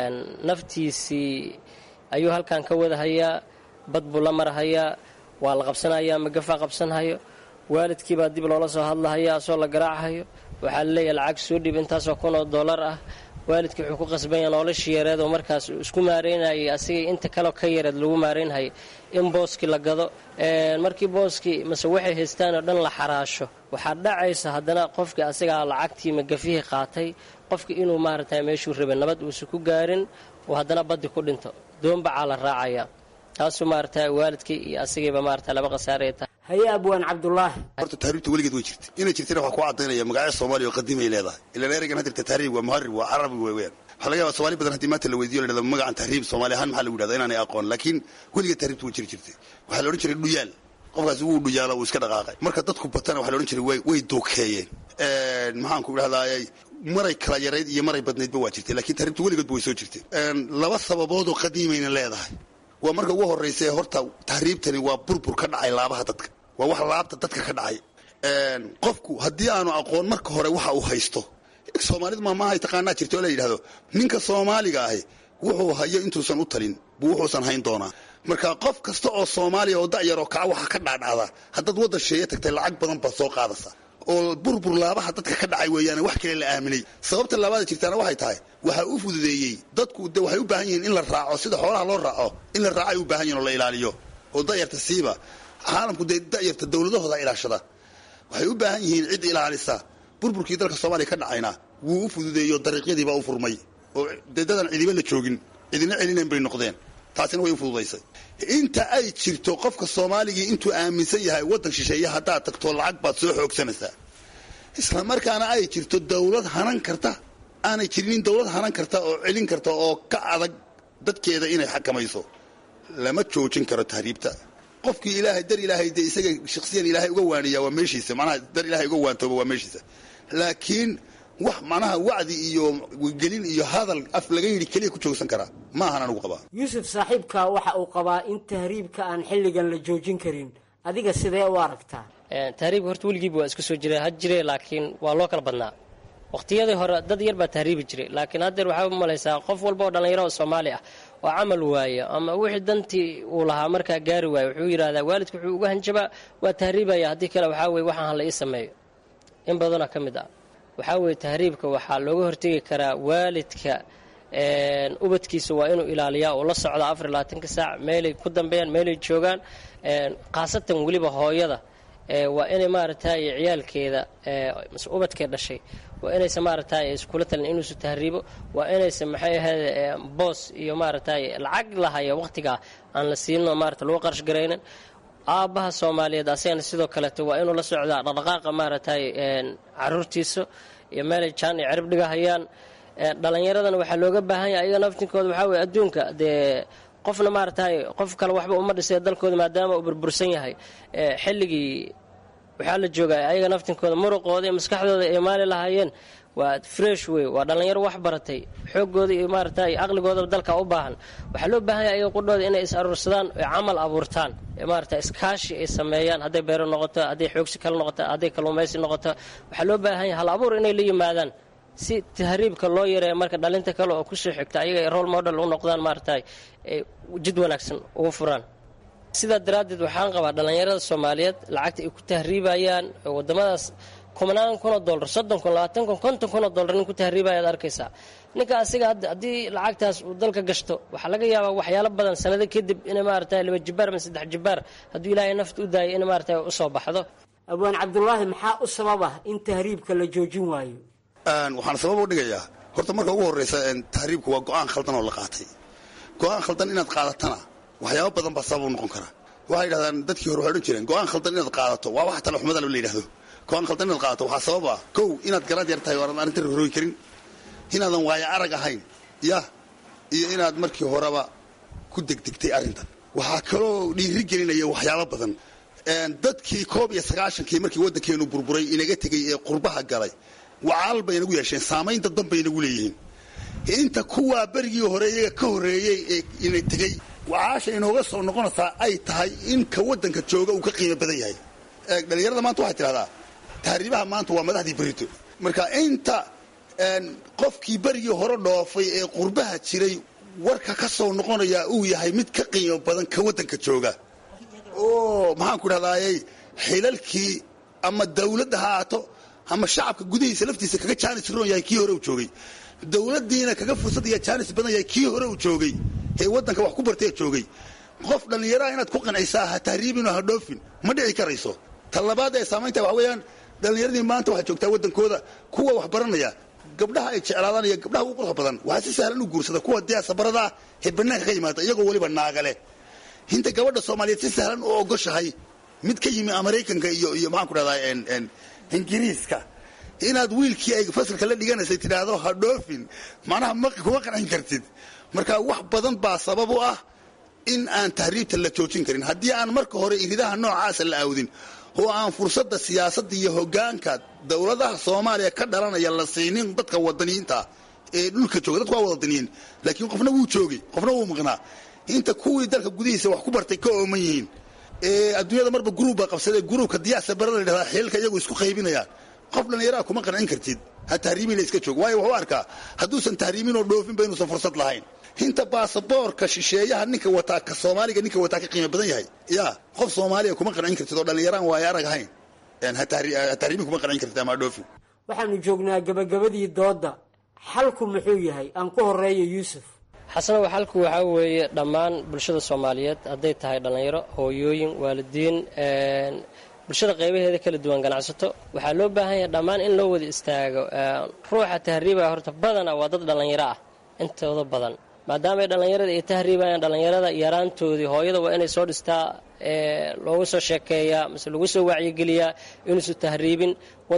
naftiisii ayuu halkan ka wadahayaa bad buu la marahayaa waa la qabsanayaa magafaa qabsanhayo waalidkii baa dib loola soo hadlahaya asoo la garaachayo waxaa laleeyahay lacag soo dhib intaasoo kun oo dollar ah waalidkii wuxuu ku qasbanya noloshii yareed oo markaas isku maareynayay asigay inta kaleo ka yareed lagu maareynhayay in booskii la gado markii booskii mase waxay haystaan oo dhan la xaraasho waxaa dhacaysa haddana qofkii asigaa lacagtii magafihii qaatay qofkii inuu maaragtay meeshuu rabay nabad uusan ku gaarin oo haddana baddi ku dhinto doonbacaa la raacaya taasu maarata waalidkii iyo asagiiba maarata laba khasaaraya tahay haye abwaan cabdulaahi horta tahriibta weligeed way jirta inay jirtana waxaa ku cadaynaya magacyo soomaaliya oo qadiimay leedahay ilaan ereygan hadirta tahriib waa muharib waa carabi weeyaan waxaa laga yaba somaali badan haddii maanta la weydiyo la dhahdo magacan tahriib soomaali ahaan maxaa lagu yidhahda inaanay aqoon laakiin weligeed tahriibta way jiri jirtay waxaa la odhan jiray dhuyaal qofkaasi wuu dhuyaalo wuu iska dhaqaaqay marka dadku batana waxaa la odhan jiray way duukeeyeen maxaanku idhahdaayay maray kala yarayd iyo maray badnaydba waa jirtay lakiin tahriibta weligoodba way soo jirtay laba sababoodoo qadiimayna leedahay waa marka ugu horraysa horta tahriibtani waa burbur ka dhacay laabaha dadka waa wax laabta dadka ka dhacay qofku haddii aanu aqoon marka hore waxa uu haysto soomaalidu maamaahay taqaanaa jirta oo la yidhahdo ninka soomaaliga ahi wuxuu hayo intuusan u talin buu wuxuusan hayn doonaa marka qof kasta oo soomaaliya oo da'yaroo kaca waxa ka dhaadhacda haddaad waddan sheeye tagtay lacag badan baad soo qaadaysa oo burbur laabaha dadka ka dhacay weeyaane wax kale la aaminay sababta laabaada jirtaana waxay tahay waxaa u fududeeyey dadku de waxay u baahan yihiin in la raaco sida xoolaha loo raaco in la raaco ay u baahan yihin oo la ilaaliyo oo da'yarta siiba caalamku dee da'yarta dowladahooda ilaashada waxay u baahan yihiin cid ilaalisa burburkii dalka soomaaliya ka dhacayna wuu u fududeeyo dariiqyadiibaa u furmay oo dee dadan cidiba la joogin cidina celinayn bay noqdeen taasina way u fududaysay inta ay jirto qofka soomaaligii intuu aaminsan yahay waddan shisheeye haddaad tagto lacag baad soo xoogsanaysaa isla markaana ay jirto dawlad hanan karta aanay jirinin dawlad hanan karta oo celin karta oo ka adag dadkeeda inay xakamayso lama joojin karo tahriibta qofkii ilaahay dar ilaahay dee isaga shaksiyan ilaahay uga waaniya waa meeshiisa manaha dar ilaahay uga waantooba waa meeshiisa laakiin wax manaha wacdi iyo gelin iyo hadal af laga yidhi keliya ku joogsan karaa ma ahan anugu qabaa yuusuf saaxiibka waxa uu qabaa in tahriibka aan xilligan la joojin karin adiga sidee u aragtaa tahriibka horta weligiiba waa isku soo jira ha jire laakiin waa loo kala badnaa waqtiyadii hore dad yar baa tahriibi jiray laakiin haddeer waxaa u malaysaa qof walba oo dhallinyaro oo soomaali ah oo camal waayo ama wixii dantii uu lahaa markaa gaari waayo wuxuu yidhahdaa waalidka wuxuu uga hanjabaa waa tahriibaya haddii kale waxaa weye waxaan hala ii sameeyo in badanoo ka mid ah waxaa weeye tahriibka waxaa looga hortegi karaa waalidka ubadkiisa waa inuu ilaaliyaa oo la socda afar iyo labaatanka saac meelay ku dambeeyaan meelay joogaan khaasatan weliba hooyada waa inay maaragtay ciyaalkeeda mase ubadkee dhashay waa inaysan maaragtay iskula talin inuusu tahriibo waa inaysan maxay ahayd boos iyo maaragtay lacag lahaya waqtigaa aan la siino maarata lagu qarash garaynin aabbaha soomaaliyeed asagana sidoo kaleeto waa inuu la socdaa dhaqdhaqaaqa maaragtay caruurtiisa iyo meelay jaan iyo cirib dhiga hayaan dhallinyaradana waxaa looga baahan yahay ayaga naftinkooda waxaa weye adduunka dee qofna maaragtay qof kale waxba uma dhisay dalkooda maadaama uu burbursan yahay xilligii waxaa la joogaa ayaga naftinkooda muruqooda iyo maskaxdooda ay maali lahaayeen waa fresh wey waa dhallinyaro wax baratay xoogooda iyo maaragtay aqligoodaba dalka u baahan waxaa loo baahan yahay ayaga qudhooda inay is aruursadaan oy camal abuurtaan maarata iskaashi ay sameeyaan hadday beero noqoto hadday xoogsi kale noqoto hadday kalluumaysi noqoto waxaa loo baahan yahay hal abuur inay la yimaadaan si tahriibka loo yareeyo marka dhalinta kale oo kusoo xigta ayaga ay role model u noqdaan maaragtay jid wanaagsan ugu furaan sidaa daraaddeed waxaan qabaa dhallinyarada soomaaliyeed lacagta ay ku tahriibayaan wadamadaas kumanaan kun oo dollar soddon kun labaatan kun konton kun oo dollar nin ku tahriibaya ad arkaysaa ninka asiga haddii lacagtaas uu dalka gashto waxaa laga yaabaa waxyaalo badan sanado kadib inay maaragtay laba jibaar ama saddex jibaar hadduu ilaahay nafta u daayay in maaragtay usoo baxdo abwaan cabdulaahi maxaa u sababa in tahriibka la joojin waayo waxaan sabab u dhigayaa horta marka ugu horraysa tahriibku waa go-aan khaldan oo la qaatay go-aan khaldan inaad qaadatana waxyaabo badan baa sabab u noqon kara waxay yidhahdaan dadkii hore waxay odhan jireen go-aan khaldan inaad qaadato waa wax talaxumada la yidhahdo go-aan khaldan inaad qaadato waxaa sabab ah kow inaad garaad yar tahay oo aadan arrinta roroogi karin inaadan waayo arag ahayn yah iyo inaad markii horeba ku degdegtay arrintan waxaa kaloo dhiiri gelinaya waxyaabo badan dadkii koob iyo sagaashankii markii waddankeenu burburay inaga tegey ee qurbaha galay wacaal bay inagu yeesheen saamaynta dan bay inagu leeyihiin inta kuwaa berigii hore iyaga ka horreeyey ee ina tegey wacaasha inooga soo noqonaysaa ay tahay in ka waddanka jooga uu ka qiimo badan yahay dhalinyarada maanta waxay tidhahdaa tahriibaha maanta waa madaxdii berito marka inta qofkii berigii hore dhoofay ee qurbaha jiray warka ka soo noqonayaa uu yahay mid ka qiimo badan ka waddanka jooga oo maxaanku idhahdaayey xilalkii ama dawladda ha aato ama shacabka gudihiisa laftiisa kaga jaanis roon yahay kii hore uu joogay dawladdiina kaga fursad iyo jaanis badan yahay kii hore uu joogay ee waddanka wax ku bartee joogay qof dhallinyaraha inaad ku qancisaa ha tahriibin oo ha dhoofin ma dhici karayso ta labaad ee saamaynta waxa weeyaan dhallinyaradii maanta waxaa joogtaa waddankooda kuwa wax baranaya gabdhaha ay jeclaadaan iyo gabdhaha ugu quruxda badan waxaa si sahlan u guursada kuwa dee sabarada ah ee bannaanka ka yimaada iyagoo weliba naagale inta gabadha soomaaliyeed si sahlan u ogoshahay mid ka yimi maraykanka iyo iyo maxaan ku dhahdaa ingiriiska inaad wiilkii ay fasalka la dhiganaysay tidhaahdo ha dhoofin macnaha ma kuma qancin kartid marka wax badan baa sabab u ah in aan tahriibta la joojin karin haddii aan marka hore iridaha noocaasa la aawdin oo aan fursadda siyaasadda iyo hogaanka dowladaha soomaaliya ka dhalanaya la siinin dadka wadaniyiinta ee dhulka jooga dadku waa wadaniyiin laakiin qofna wuu joogay qofna wuu maqnaa inta kuwii dalka gudihiisa wax ku bartay ka ooman yihiin adduunyada marba gruub baa qabsadee gruubka diyaasa barada la dhahdaa xiilka iyagu isku qaybinayaan qof dhallinyaraa kuma qancin kartid ha tahriimina iska joog waayo wuxuu arkaa hadduusan tahriimin oo dhoofinba inuusan fursad lahayn inta baasaboorka shisheeyaha ninka wataa ka soomaaliga ninka wataa ka qiimo badan yahay ya qof soomaaliya kuma qancin kartid oo dhallinyaraan waayo arag ahayn ha tahriimin kuma qancin kartid ama dhoofin waxaanu joognaa gabagabadii doodda xalku muxuu yahay aan ku horeeyo yuusuf xasanow xalku waxaa weeye dhammaan bulshada soomaaliyeed hadday tahay dhallinyaro hooyooyin waalidiin bulshada qaybaheeda kala duwan ganacsato waxaa loo baahan yahay dhammaan in loo wada istaago ruuxa tahriibaya horta badana waa dad dhallinyaro ah intooda badan maadaama ay dhallinyarada ay tahriibayaan dhallinyarada yaraantoodii hooyada waa inay soo dhistaa loogu soo sheekeeyaa mise lagu soo wacyigeliyaa inuusu tahriibin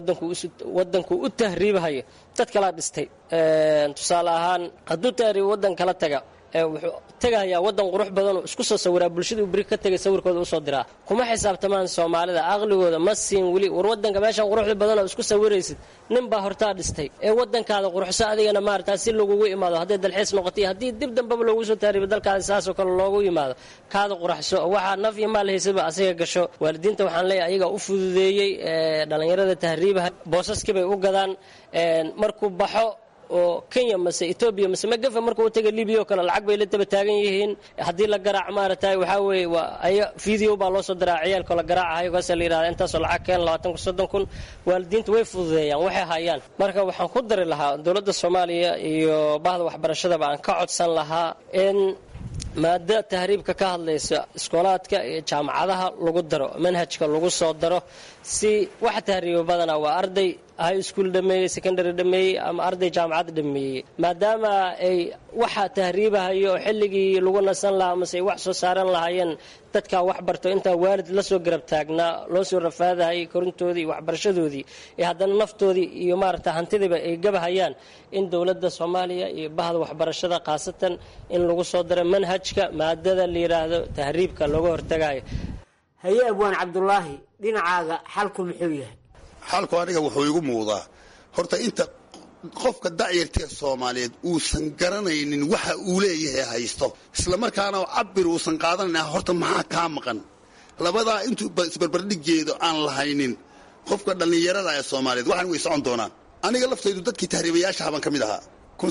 wadanku u tahriibahayo dad kalaa dhistay tusaale ahaan hadduu tahriib wadan kala taga wuxuu tegahayaa wadan qurux badanoo isku soo sawiraa bulshaduu beri ka tegay sawirkooda usoo diraa kuma xisaabtamaan soomaalida aqligooda ma siin weli war wadanka meeshaan quruxda badanoo isku sawiraysid nin baa hortaa dhistay ee wadankaada quruxso adigana maarata si lagugu imaado hadday dalxiis noqotay haddii dib dambaba loogu soo tahriibo dalkaada saasoo kale loogu yimaado kaada quraxso waxaa naf iyo maal haysaba asiga gasho waalidiinta waxaan leeyahay ayagaa u fududeeyey dhallinyarada tahriibaha boosaskibay u gadaan markuu baxo oo kenya mase etoobiya mase magafa markuu taga libiya oo kale lacag bay la daba taagan yihiin haddii la garaac maaragtay waxaa weeye waa aya video baa loo soo diraa ciyaalkoo la garaacahayo kaasa la yidhahda intaasoo lacag keen labaatan kun soddon kun waalidiinta way fududeeyaan waxay hayaan marka waxaan ku dari lahaa dowladda soomaaliya iyo bahda waxbarashadaba aan ka codsan lahaa in maada tahriibka ka hadlaysa iskoolaadka iyo jaamacadaha lagu daro manhajka lagu soo daro si waxa tahriiba badana waa arday high school dhameeyey secondary dhameeyey ama arday jaamacad dhameeyey maadaama ay waxa tahriibahayo oo xilligii lagu nasan lahaa mase ay wax soo saaran lahaayeen dadkaa wax barto intaa waalid la soo garab taagnaa loo soo rafaadahayay korintoodii iyo waxbarashadoodii ee haddana naftoodii iyo maaragta hantidiiba ay gabahayaan in dowladda soomaaliya iyo bahda waxbarashada khaasatan in lagu soo daro manhajka maadada la yidhaahdo tahriibka looga hortagayo haye abwaan cabdulaahi dhinacaaga xalku muxuu yahay xalku aniga wuxuu igu muuqdaa horta inta qofka dacyartee soomaaliyeed uusan garanaynin waxa uu leeyahay haysto islamarkaana cabir uusan qaadanayn horta maxaa kaa maqan labadaa intuu isbarbardhigeedo aan lahaynin qofka dhallinyarada ee soomaaliyeed waxaan way socon doonaan aniga laftaydu dadkii tahriibayaashaha baan ka mid ahaa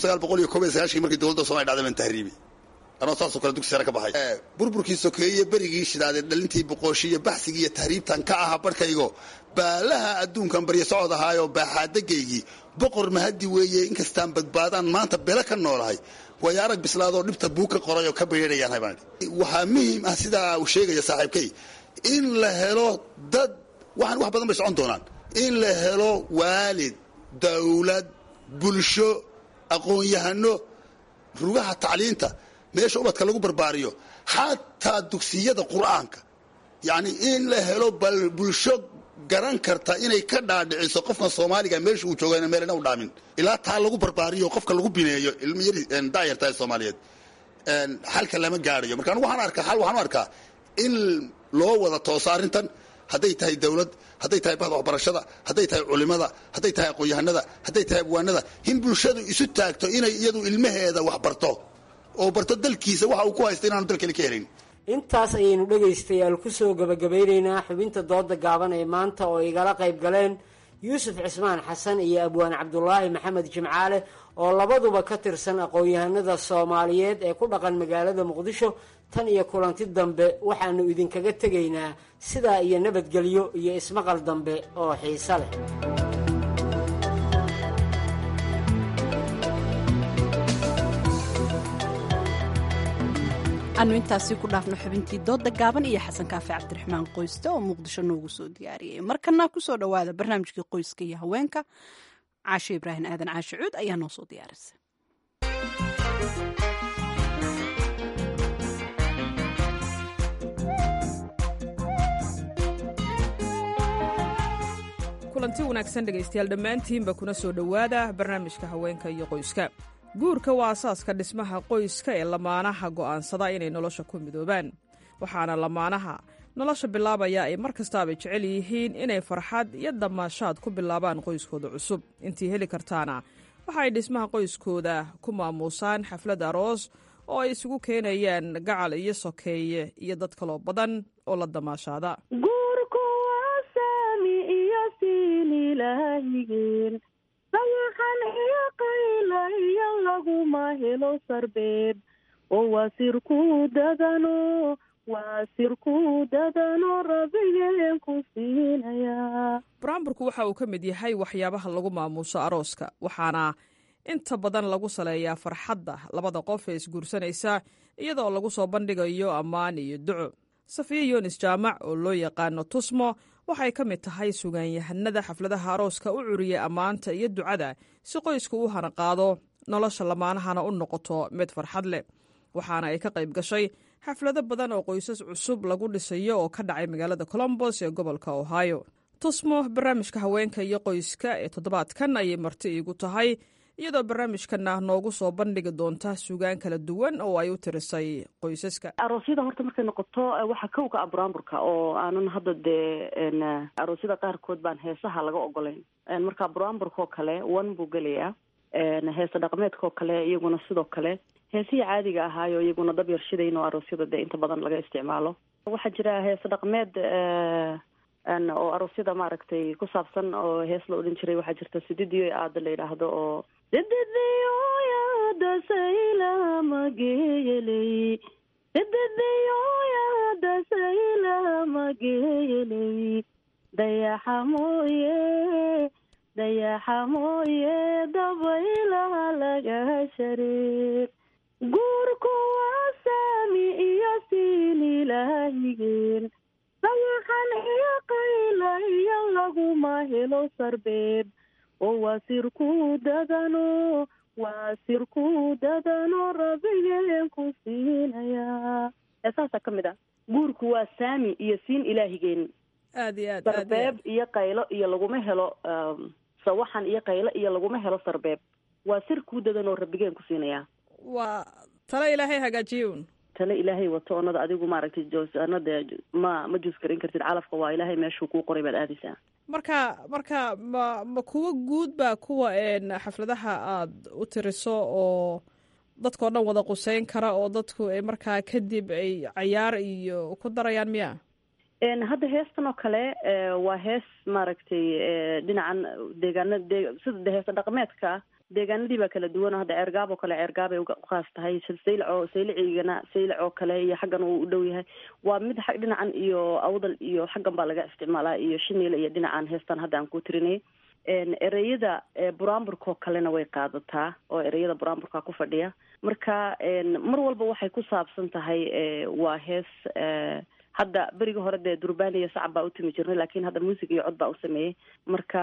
markii dowladda somaliya dhacday baan tahriibi anoo saasoo kale dugsi sare ka baxay burburkii sokeeye berigii shidaadee dhalintii boqooshi iyo baxsigii iyo tahriibtan ka ahaa barhkaygo baalaha adduunkan baryo socod ahaayo baaxaadagaygii boqor mahadi weeye inkastaan badbaadaan maanta bele ka noolahay waayo arag bislaadoo dhibta buu ka qoray oo ka baydhayaan baan waxaa muhiim ah sidaa uu sheegaya saaxiibkay in la helo dad waxaan wax badan bay socon doonaan in la helo waalid dawlad bulsho aqoon-yahano rugaha tacliinta meesha ubadka lagu barbaariyo xataa dugsiyada qur'aanka yacni in la helo bal bulsho garan karta inay ka dhaadhiciso qofkan soomaaliga meesha uu jooga meelna u dhaamin ilaa taa lagu barbaariyo qofka lagu bineeyo ilmayari daayarta ee soomaaliyeed xalka lama gaadhayo marka anigu waxaan arkaa xal waxaan u arkaa in loo wada tooso arrintan hadday tahay dawlad hadday tahay bahda waxbarashada hadday tahay culimada hadday tahay aqoon-yahanada hadday tahay abwaanada in bulshadu isu taagto inay iyadu ilmaheeda wax barto oo barto dalkiisa waxa uu ku haysta inaanu dal kale ka helin intaas ayaynu dhegaystayaal kusoo gabagabeynaynaa xubinta dooda gaaban ee maanta oo igala qayb galeen yuusuf cismaan xasan iyo abwaan cabdulaahi maxamed jimcaale oo labaduba ka tirsan aqoon-yahanada soomaaliyeed ee ku dhaqan magaalada muqdisho tan iyo kulanti dambe waxaanu idinkaga tegaynaa sidaa iyo nabadgelyo iyo ismaqal dambe oo xiise leh anu intaasi ku dhaafno xubintii dooda gaaban iyo xasan kaafe cabdiraxmaan qoyste oo muqdisho noogu soo diyaariyey markana kusoo dhowaada barnaamijkii qoyska iyo haweenka caashe ibraahim aadan caashe cuud ayaa noo soo diyaarisay kulanti wanaagsan dhegaystayaal dhammaantiinba kuna soo dhowaada barnaamijka haweenka iyo qoyska guurka waa asaaska dhismaha qoyska ee lamaanaha go'aansada inay nolosha ku midoobaan waxaana lamaanaha nolosha bilaabaya ay mar kastaaba jecel yihiin inay farxad iyo damaashaad ku bilaabaan qoyskooda cusub intii heli kartaana waxa ay dhismaha qoyskooda ku maamuusaan xaflad aroos oo ay isugu keenayaan gacal iyo sokeeye iyo dad kaloo badan oo la damaashaada guurku waa saami iyo siin ilaahigeen dayaxan iyo qayla iyo laguma helo sarbeeb oo waa sirku dadano waa sirku dadano rabigeen ku siinayaa buraanburku waxa uu ka mid yahay waxyaabaha lagu maamuuso arooska waxaana inta badan lagu saleeyaa farxadda labada qof ee isguursanaysa iyadoo lagu soo bandhigayo ammaan iyo duco safiya yunis jaamac oo loo yaqaano tusmo waxay ka mid tahay sugaanyahanada xafladaha arooska u curiya ammaanta iyo ducada si qoysku u hanaqaado nolosha lamaanahana u noqoto mid farxad leh waxaana ay ka qayb gashay xaflado badan oo qoysas cusub lagu dhisayo oo ka dhacay magaalada colombos ee gobolka ohio tusmo barnaamijka haweenka iyo qoyska ee toddobaadkan ayay marti iigu tahay iyadoo barnaamijkana noogu soo bandhigi doonta sugaan kala duwan oo ay u tirisay qoysaska aroosyada horta markay noqoto waxaa kowka ah buraanburka oo aanan hadda dee aroosyada qaarkood baan heesaha laga ogolayn marka buraanburkaoo kale wan buu gelayaa heesa dhaqmeedkaoo kale iyaguna sidoo kale heesihii caadiga ahaayo iyaguna dab yarshidayn oo aroosyada dee inta badan laga isticmaalo waxaa jira heese dhaqmeed oo aroosyada maaragtay ku saabsan oo hees la odhan jiray waxaa jirta sididiyo aada la yidhaahdo oo sididiyoyada saylamageyeley sididiyoyada saylamageyeley dayaxa mooye dayaxa mooye dabaylaha laga shareer guurku waa saami iyo siin ilaahigeen dayaxan iyo qayla iyo laguma helo sarbeeb oo waa sirku dadano waa sirku dadano rabigeen ku siinayaa saasaa ka mid ah guurku waa saami iyo siin ilaahigeen aad iyo aad sarbeeb iyo qaylo iyo laguma helo sawaxan iyo qaylo iyo laguma helo sarbeeb waa sir kuu dadanoo rabigeen ku siinayaa waa tale ilaahay hagaajiyun tale ilaahay wato onada adigu maaragtay josanada ma ma juus garin kartid calafka waa ilaahay meeshuu kuu qoray baad aadaysaa marka marka ma ma kuwa guud baa kuwa xafladaha aad u tiriso oo dadkao dhan wada quseyn kara oo dadku ay markaa kadib ay cayaar iyo ku darayaan miya hadda heestan oo kale waa hees maaragtay dhinacan deegaana de sida de heesa dhaqmeedka deegaanadii baa kala duwan hadda ceergaab oo kale ceergaabay uqaas tahay saylac oo saylacigana saylac oo kale iyo xaggan uu u dhow yahay waa mid xag dhinacan iyo awdal iyo xaggan baa laga isticmaalaa iyo shiniil iyo dhinacan heestan hadda aan ku tirinay ereyada buraanburkaoo kalena way qaadataa oo ereyada buraanburka ku fadhiya marka mar walba waxay ku saabsan tahay waa hees hadda beriga hore dee durbaan iyo sacab baa u timi jirnay laakiin hadda muusig iyo cod baa u sameeyey marka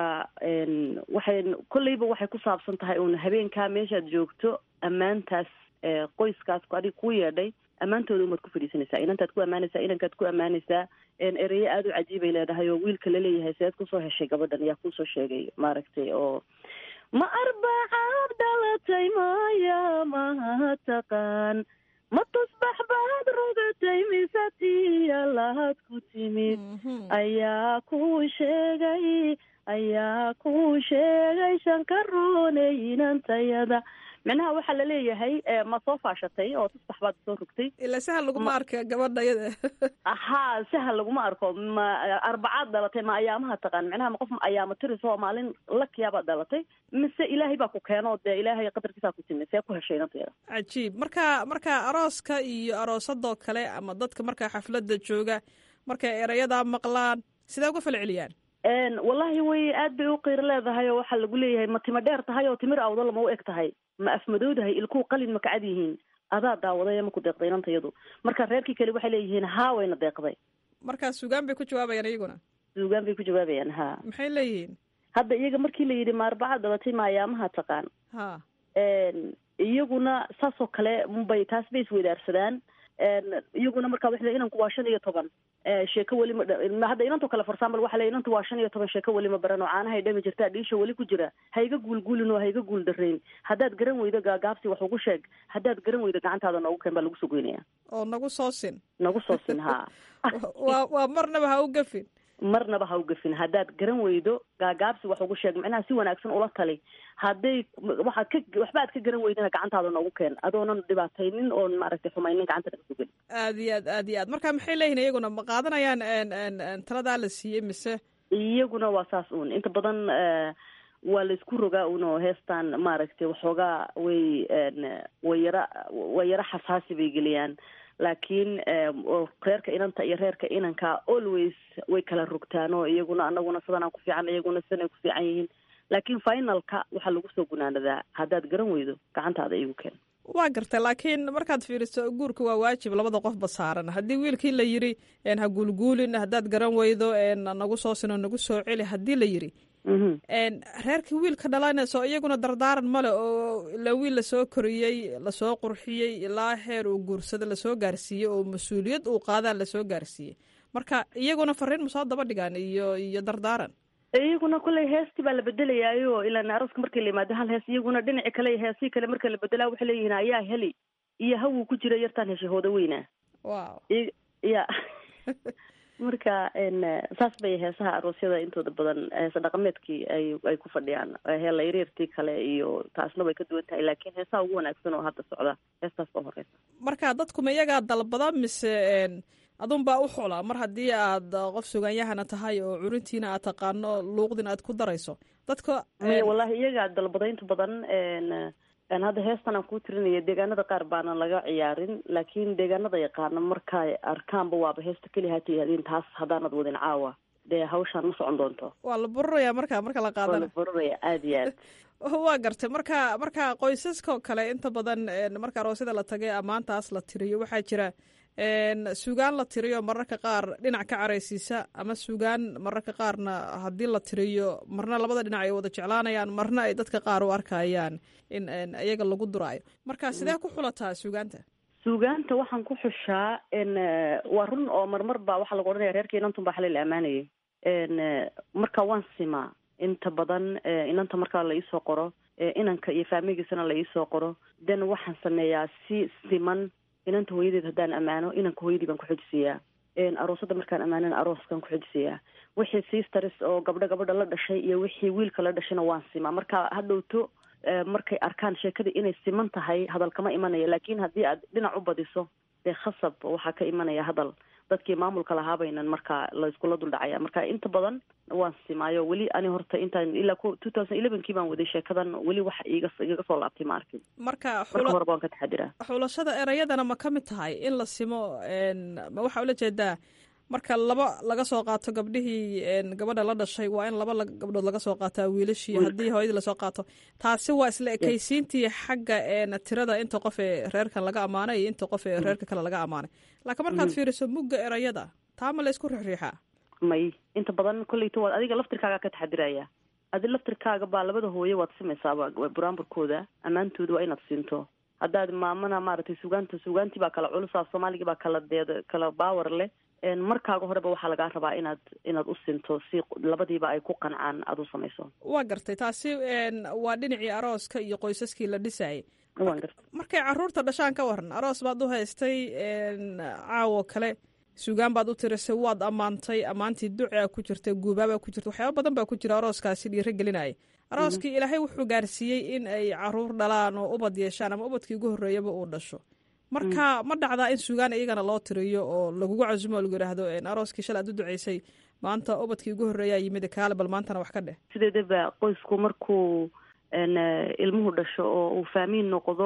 waxay kolleyba waxay ku saabsan tahay uun habeenkaa meeshaad joogto ammaantaas qoyskaas adiga kuu yeedhay ammaantooda umaad ku fadhiisanaysaa inantaad ku ammaanaysaa inankaad ku ammaanaysaa ereye aada u cajiibay leedahay oo wiilka laleeyahay seed kusoo heshay gabadhan yaa kuusoo sheegay maaragtay oo ma arbacaad dhalatay maya maha taqaan ma tusbax baad rogatay mise tiya lahad ku timid ayaa kuu sheegay ayaa kuu sheegay shankarooney inantayada micnaha waxaa laleeyahay ma soo faashatay oo tusbax baad soo rogtay ila sahal laguma arka gabadha yada haa sahal laguma arko ma arbacaad dhalatay ma ayaamaha taqaan micnaha ma qof ayaama tiris oo maalin lakiyabaad dhalatay mise ilaahay baa ku keeno dee ilaahay qadarkiisaa ku timi see ku heshay inantayada cajiib marka marka arooska iyo aroosadoo kale ama dadka markaa xafladda jooga markay erayadaa maqlaan sidee uga fala celiyaan wallahi way aad bay u qiiro leedahay oo waxaa lagu leeyahay ma tima dheer tahay oo timir awdala ma u eg tahay ma afmadowdahay ilkuu qalin ma kacad yihiin adaa daawaday ma ku deeqday inantayadu marka reerkii kale waxay leeyihiin haa wayna deeqday marka sugaan bay ku jawaabayaan iyaguna sugaan bay ku jawaabayaan ha maxay leeyihiin hadda iyaga markii la yidhi ma arbacaad dhalatay ma ayaamaha taqaan ha iyaguna saasoo kale bay taas bay isweydaarsadaan iyaguna marka waxa le inanku waa shan iyo toban sheeko weli ma dha- hadda inanto kale for example waxa le inantu waa shan iyo toban sheeko weli ma baran oo caanahay dhami jirtaa dhiisha weli ku jira ha iga guulguulin oo ha iga guul darayn haddaad garan weydo gaagaabsi wax ugu sheeg haddaad garan weydo gacantaada noogu keen baa lagu soo goynaya oo nagu soo sin nagu soo sin haa waa waa marnaba ha u gafin marnaba ha u gafin haddaad garan weydo gaagaabsi wax ugu sheeg macnaha si wanaagsan ula tali hadday waxaad ka waxba aad ka garan weydana gacantaada noogu keen adoonan dhibaataynin oon maaragtay xumaynin gacanta naga sugin aad iyo aad aad iyo aad marka maxay leeyihin iyaguna ma qaadanayaan n n n taladaa la siiyey mise iyaguna waa saas uun inta badan eh, waa la isku rogaa un oo heestan maaragtay waxoogaa way n way yara way yara xasaasi bay geliyaan laakiin eh, oo reerka inanta iyo reerka inanka always way kala rogtaan oo iyaguna anaguna sidanaan ku fiican iyaguna sidanay ku fiican yihiin laakiin finalka waxaa lagu soo gunaanadaa haddaad garan weydo gacantaada igu keen waa gartay laakiin markaad fiiriso guurka waa waajib labada qofba saaran haddii wiilkii la yiri n ha guulguulin haddaad garan weydo n nagu soo sino nagu soo celi haddii la yiri n reerkii wiilka dhalanayso iyaguna dardaaran male oo ilaa wiil lasoo koriyey lasoo qurxiyey ilaa heer uu guursada lasoo gaarsiiyey oo mas-uuliyad uu qaadaa lasoo gaarsiiyey marka iyaguna fariin masoo daba dhigaan iyo iyo dardaaran iyaguna kolley heestii baa la bedelayaayo ilaan arooska markii la yimaado hal hees iyaguna dhinaci kale iyo heesii kale marka la bedelaa waxay leeyihiin ayaa heli iyo hawuu ku jira yartaan heshay hooda weynaa wow I- ya marka n saas bay heesaha aroosyada intooda badan heesa dhaqameedkii ay ay ku fadhiyaan heela yaryartii kale iyo taasna way ka duwan tahay laakiin heesaha ugu wanaagsan oo hadda socda heestaas oo horeysa marka dadkuma iyagaa dalbada mise n adun baa u xula mar haddii aad qof sugaanyahana tahay oo curintiina aad taqaano luuqdina aad ku darayso dadka maya wallahi iyagaa dalbada inta badan n n hadda heestan aan kuu tirinaya deegaanada qaar baanan laga ciyaarin laakiin deegaanada yaqaana markay arkaanba waaba heesta keliya hata yihahdiin taas haddaanad wadin caawa dee hawshaan ma socon doonto waa la bururaya marka marka la waa qaadana la bururaya aada iyo aad waa gartay marka marka qoysaska oo kale inta badan n marka aroosyada la tagay ammaantaas la tiriyo waxaa jira n sugaan la tiriyo mararka qaar dhinac ka caraysiisa ama sugaan mararka qaarna haddii la tiriyo marna labada dhinac ay wada jeclaanayaan marna ay dadka qaar u arkayaan in n iyaga lagu duraayo marka sidee ku xulataa sugaanta suugaanta waxaan ku xushaa n waa run oo marmar baa waxaa lagu odhanaya reerka inantun baa xalay la ammaanayay n marka waan simaa inta badan eh, inanta markaa la iisoo qoro eh, inanka iyo faamigiisana la iisoo qoro then waxaan sameeyaa si siman inanta hooyadeed haddaan ammaano inanka hooyadii baan ku xojisiiyaa aroosada markaan ammaanana arooskaan ku xojisiiyaa wixii sisters oo gabdho gabadha la dhashay iyo wixii wiilka la dhashayna waan simaa marka hadhowto eh, markay arkaan sheekada inay siman tahay hadal kama imanaya laakiin haddii aad dhinac u badiso dee khasab waxaa ka imanaya hadal dadkii maamulka lahaabaynan marka la iskula duldhacaya marka inta badan waan simaayo weli ani horta intaan ilaa two thousand elevenkii baan waday sheekadan weli wax iga igaga soo laabtay ma arkin marka marka xula- horeba waan ka taxadiraa xulashada erayadana ma ka mid tahay in la simo n ma waxaa ula jeedaa marka laba laga soo qaato gabdhihii n gabadha la dhashay waa in laba la- gabdhood laga soo qaataa wiilashii Wiilka. haddii hooyadii lasoo qaato taasi waa isla ekaysiintii xagga n tirada inta qof ee reerkan laga ammaanay iyo inta qof ee reerka kale laga ammaanay laakiin markaad Mhm. fiiriso mugga erayada taa ma la isku rixriixaa may inta badan kolleyta waad adiga laftirkaaga ka taxadiraya adi laftirkaaga baa labada hooye waad simaysaaba buraanburkooda ammaantooda waa inaad siinto haddaad maamana maaragtay sugaanta sugaantii baa kala culusaa soomaaligii baa kala deed kala baawar leh En markaaga horeba waxaa lagaa rabaa inaad inaad u sinto si labadiiba ay ku qancaan aad u samayso waa gartay taasi n waa dhinacii arooska iyo qoysaskii la dhisayay waan garta markay caruurta dhashaan ka waran aroos baad u haystay n caawo kale sugaan baad u tirisay waad ammaantay ammaantii ducaa ku jirta guubaabaa ku jirta waxyaaba badan baa ku jira arooskaasi dhiiro gelinaya arooskii ilaahay wuxuu gaarsiiyey in ay caruur dhalaan oo ubad yeeshaan ama ubadkii ugu horreeyaba uu dhasho marka ma dhacdaa in sugaan iyagana loo tiriyo oo lagugu casumo oo lagu yidhaahdo n arooskii shalay aad u duceysay maanta ubadkii ugu horreeyaa yimid kaale bal maantana wax ka dheh sideedaba qoysku markuu n ilmuhu dhasho oo uu faamiin noqdo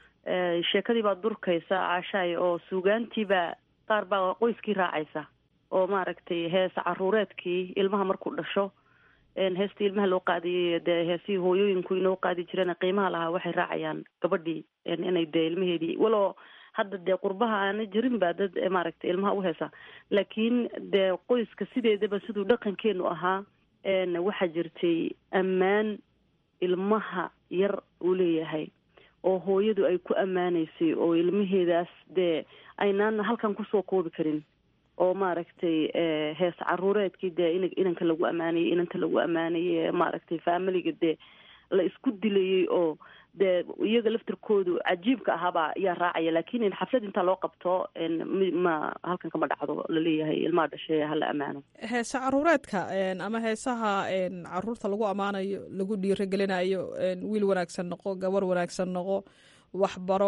eh, sheekadii baad durkaysa caashaay oo suugaantiiba qaar baa qoyskii raacaysa oo maaragtay hees caruureedkii ilmaha markuu dhasho en heestii ilmaha loo qaadiyay dee heesihii hooyooyinku inoo qaadi jireen qiimaha lahaa waxay raacayaan gabadhii en inay dee ilmaheedii waloo hadda dee qurbaha aana jirin baa dad eh, maaragtay ilmaha u heesa laakiin dee qoyska sideedaba siduu dhaqankeenu ahaa en waxaa jirtay ammaan ilmaha yar uu leeyahay oo hooyadu ay ku ammaanaysay oo ilmaheedaas dee aynaan halkan kusoo koobi karin oo maaragtay hees caruureedkii dee in inanka lagu ammaanayay inanta lagu ammaanayay maaragtay familiga dee la isku dilayay oo dee iyaga laftirkoodu cajiibka ahaabaa ayaa raacaya laakin xaflad intaa loo qabto ma halkan kama dhacdo laleeyahay ilmaha dhashay hala ammaano heesa caruureedka ama heesaha caruurta lagu ammaanayo lagu dhiiragelinayo wiil wanaagsan noqo gabar wanaagsan noqo waxbaro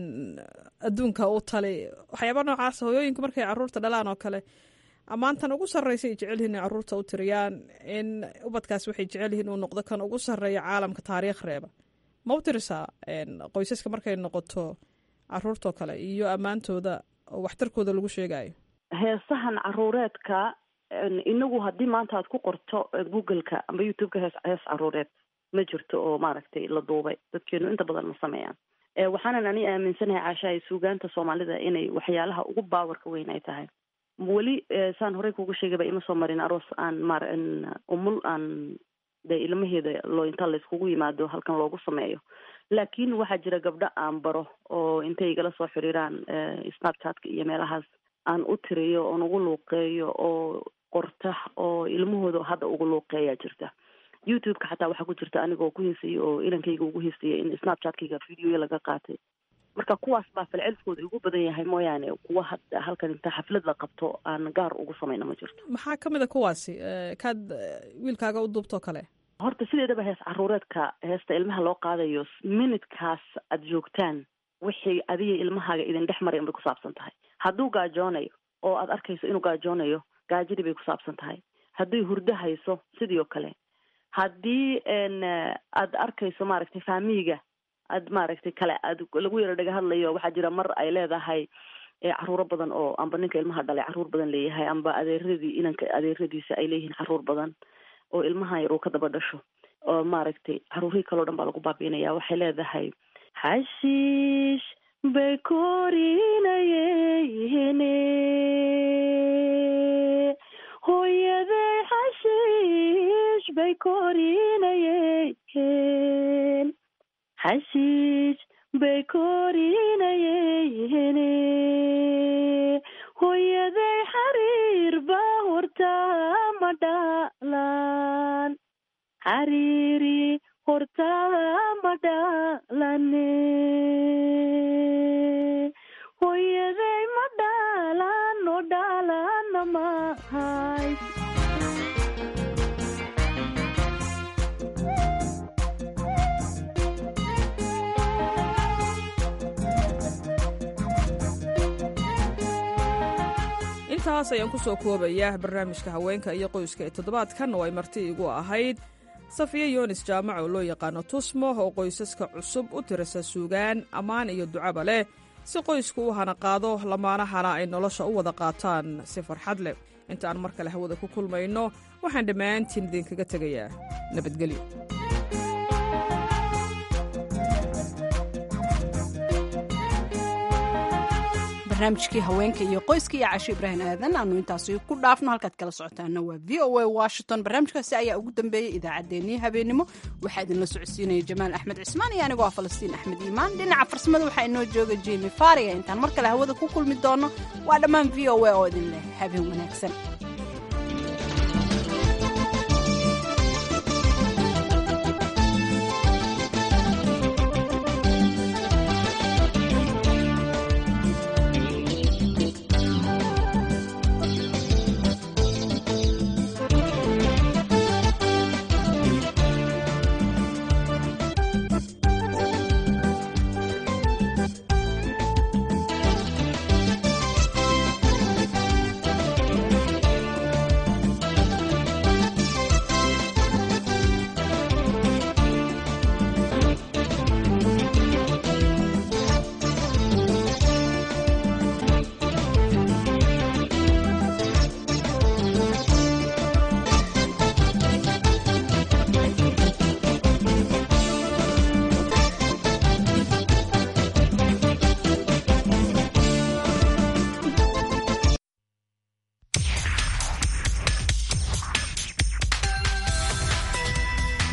adduunka u tali waxyaaba noocaas hooyooyinku markay caruurta dhalaan oo kale ammaantan ugu sarreysa ay jecel yihin in caruurta u tiriyaan in ubadkaas waxay jecel yihiin uu noqdo kan ugu sarreeya caalamka taariikh reeba ma u tirisaa qoysaska markay noqoto caruurtao kale iyo ammaantooda oo waxtarkooda lagu sheegayo heesahan caruureedka inagu haddii maanta aad ku qorto googleka amba youtubeka hees hees caruureed ma jirto oo maaragtay la duubay dadkeenu inta badan ma sameeyaan waxaanan ani aaminsanahay caashahay suugaanta soomaalida inay waxyaalaha ugu baawarka weyn ay tahay weli saan horey kuga sheegayba ima soo marin aroos aan maar umul aan de ilmaheeda loo inta layskugu yimaado halkan loogu sameeyo laakiin waxaa jira gabdho aan baro oo intay igala soo xiriiraan snapchatka iyo meelahaas aan u tiriyo oon ugu luuqeeyo oo qorta oo ilmahooda hadda ugu luuqeeyaa jirta youtube-ka xataa waxaa ku jirta anigoo ku heesaya oo inankayga ugu heesaya in snapchatkayga videoya laga qaatay marka kuwaas baa falcelkooda ugu badan yahay mooyaane kuwa hadda halkan inta xaflad la qabto aan gaar ugu samayno ma jirto maxaa ka mid a kuwaasi kaad wiilkaaga u duubtoo kale horta sideedaba hees caruureedka heesta ilmaha loo qaadayo minutkaas aad joogtaan wixii adiga ilmahaaga idin dhex maray unbay kusaabsan tahay hadduu gaajoonayo oo aad arkayso inuu gaajoonayo gaajadii bay kusaabsan tahay hadday hurdo hayso sidii oo kale haddii aad arkayso maaragtay faamiiga aad maaragtay kale aad lagu yaro dhaga hadlayo waxaa jira mar ay leedahay caruuro badan oo amba ninka ilmaha dhalay caruur badan leeyahay amba adeeradii inanka adeeradiisa ay leeyihiin caruur badan oo ilmaha yar uu ka daba dhasho oo maaragtay caruurihii kaleo dhan baa lagu baabiinaya waxay leedahay xashiish bay korinayene hooyaday xashiish bay korinayeen xashiish bay korinayene hooyaday xariir ba hortaa ma dhalan xariiri hortaa ma dhalane hooyaday ma dhalan oo dhalana mahay intaas ayaan ku soo koobayaa barnaamijka haweenka iyo qoyska ee toddobaadkan oo ay marti igu ahayd safiya yoonis jaamac oo loo yaqaano tusmo oo qoysaska cusub u tirisa suugaan ammaan iyo ducaba leh si qoysku u hana qaado lamaanahana ay nolosha u wada qaataan si farxad leh inta aan mar kale hawada ku kulmayno waxaan dhammaantiin idinkaga tegayaa nabadgelyo barnaamijkii haweenka iyo qoyska iyo casho ibraahim aadan aanu intaasi ku dhaafno halkaad kala socotaana waa v o a washington barnaamijkaasi ayaa ugu dambeeyey idaacaddeenii habeenimo waxaa idinla socodsiinaya jamaal axmed cismaan iyo anigoo ah falastiin axmed iimaan dhinaca farsamada waxaa inoo jooga jimi faariga intaan mar kale hawada ku kulmi doono waa dhammaan v o a oo idin leh habeen wanaagsan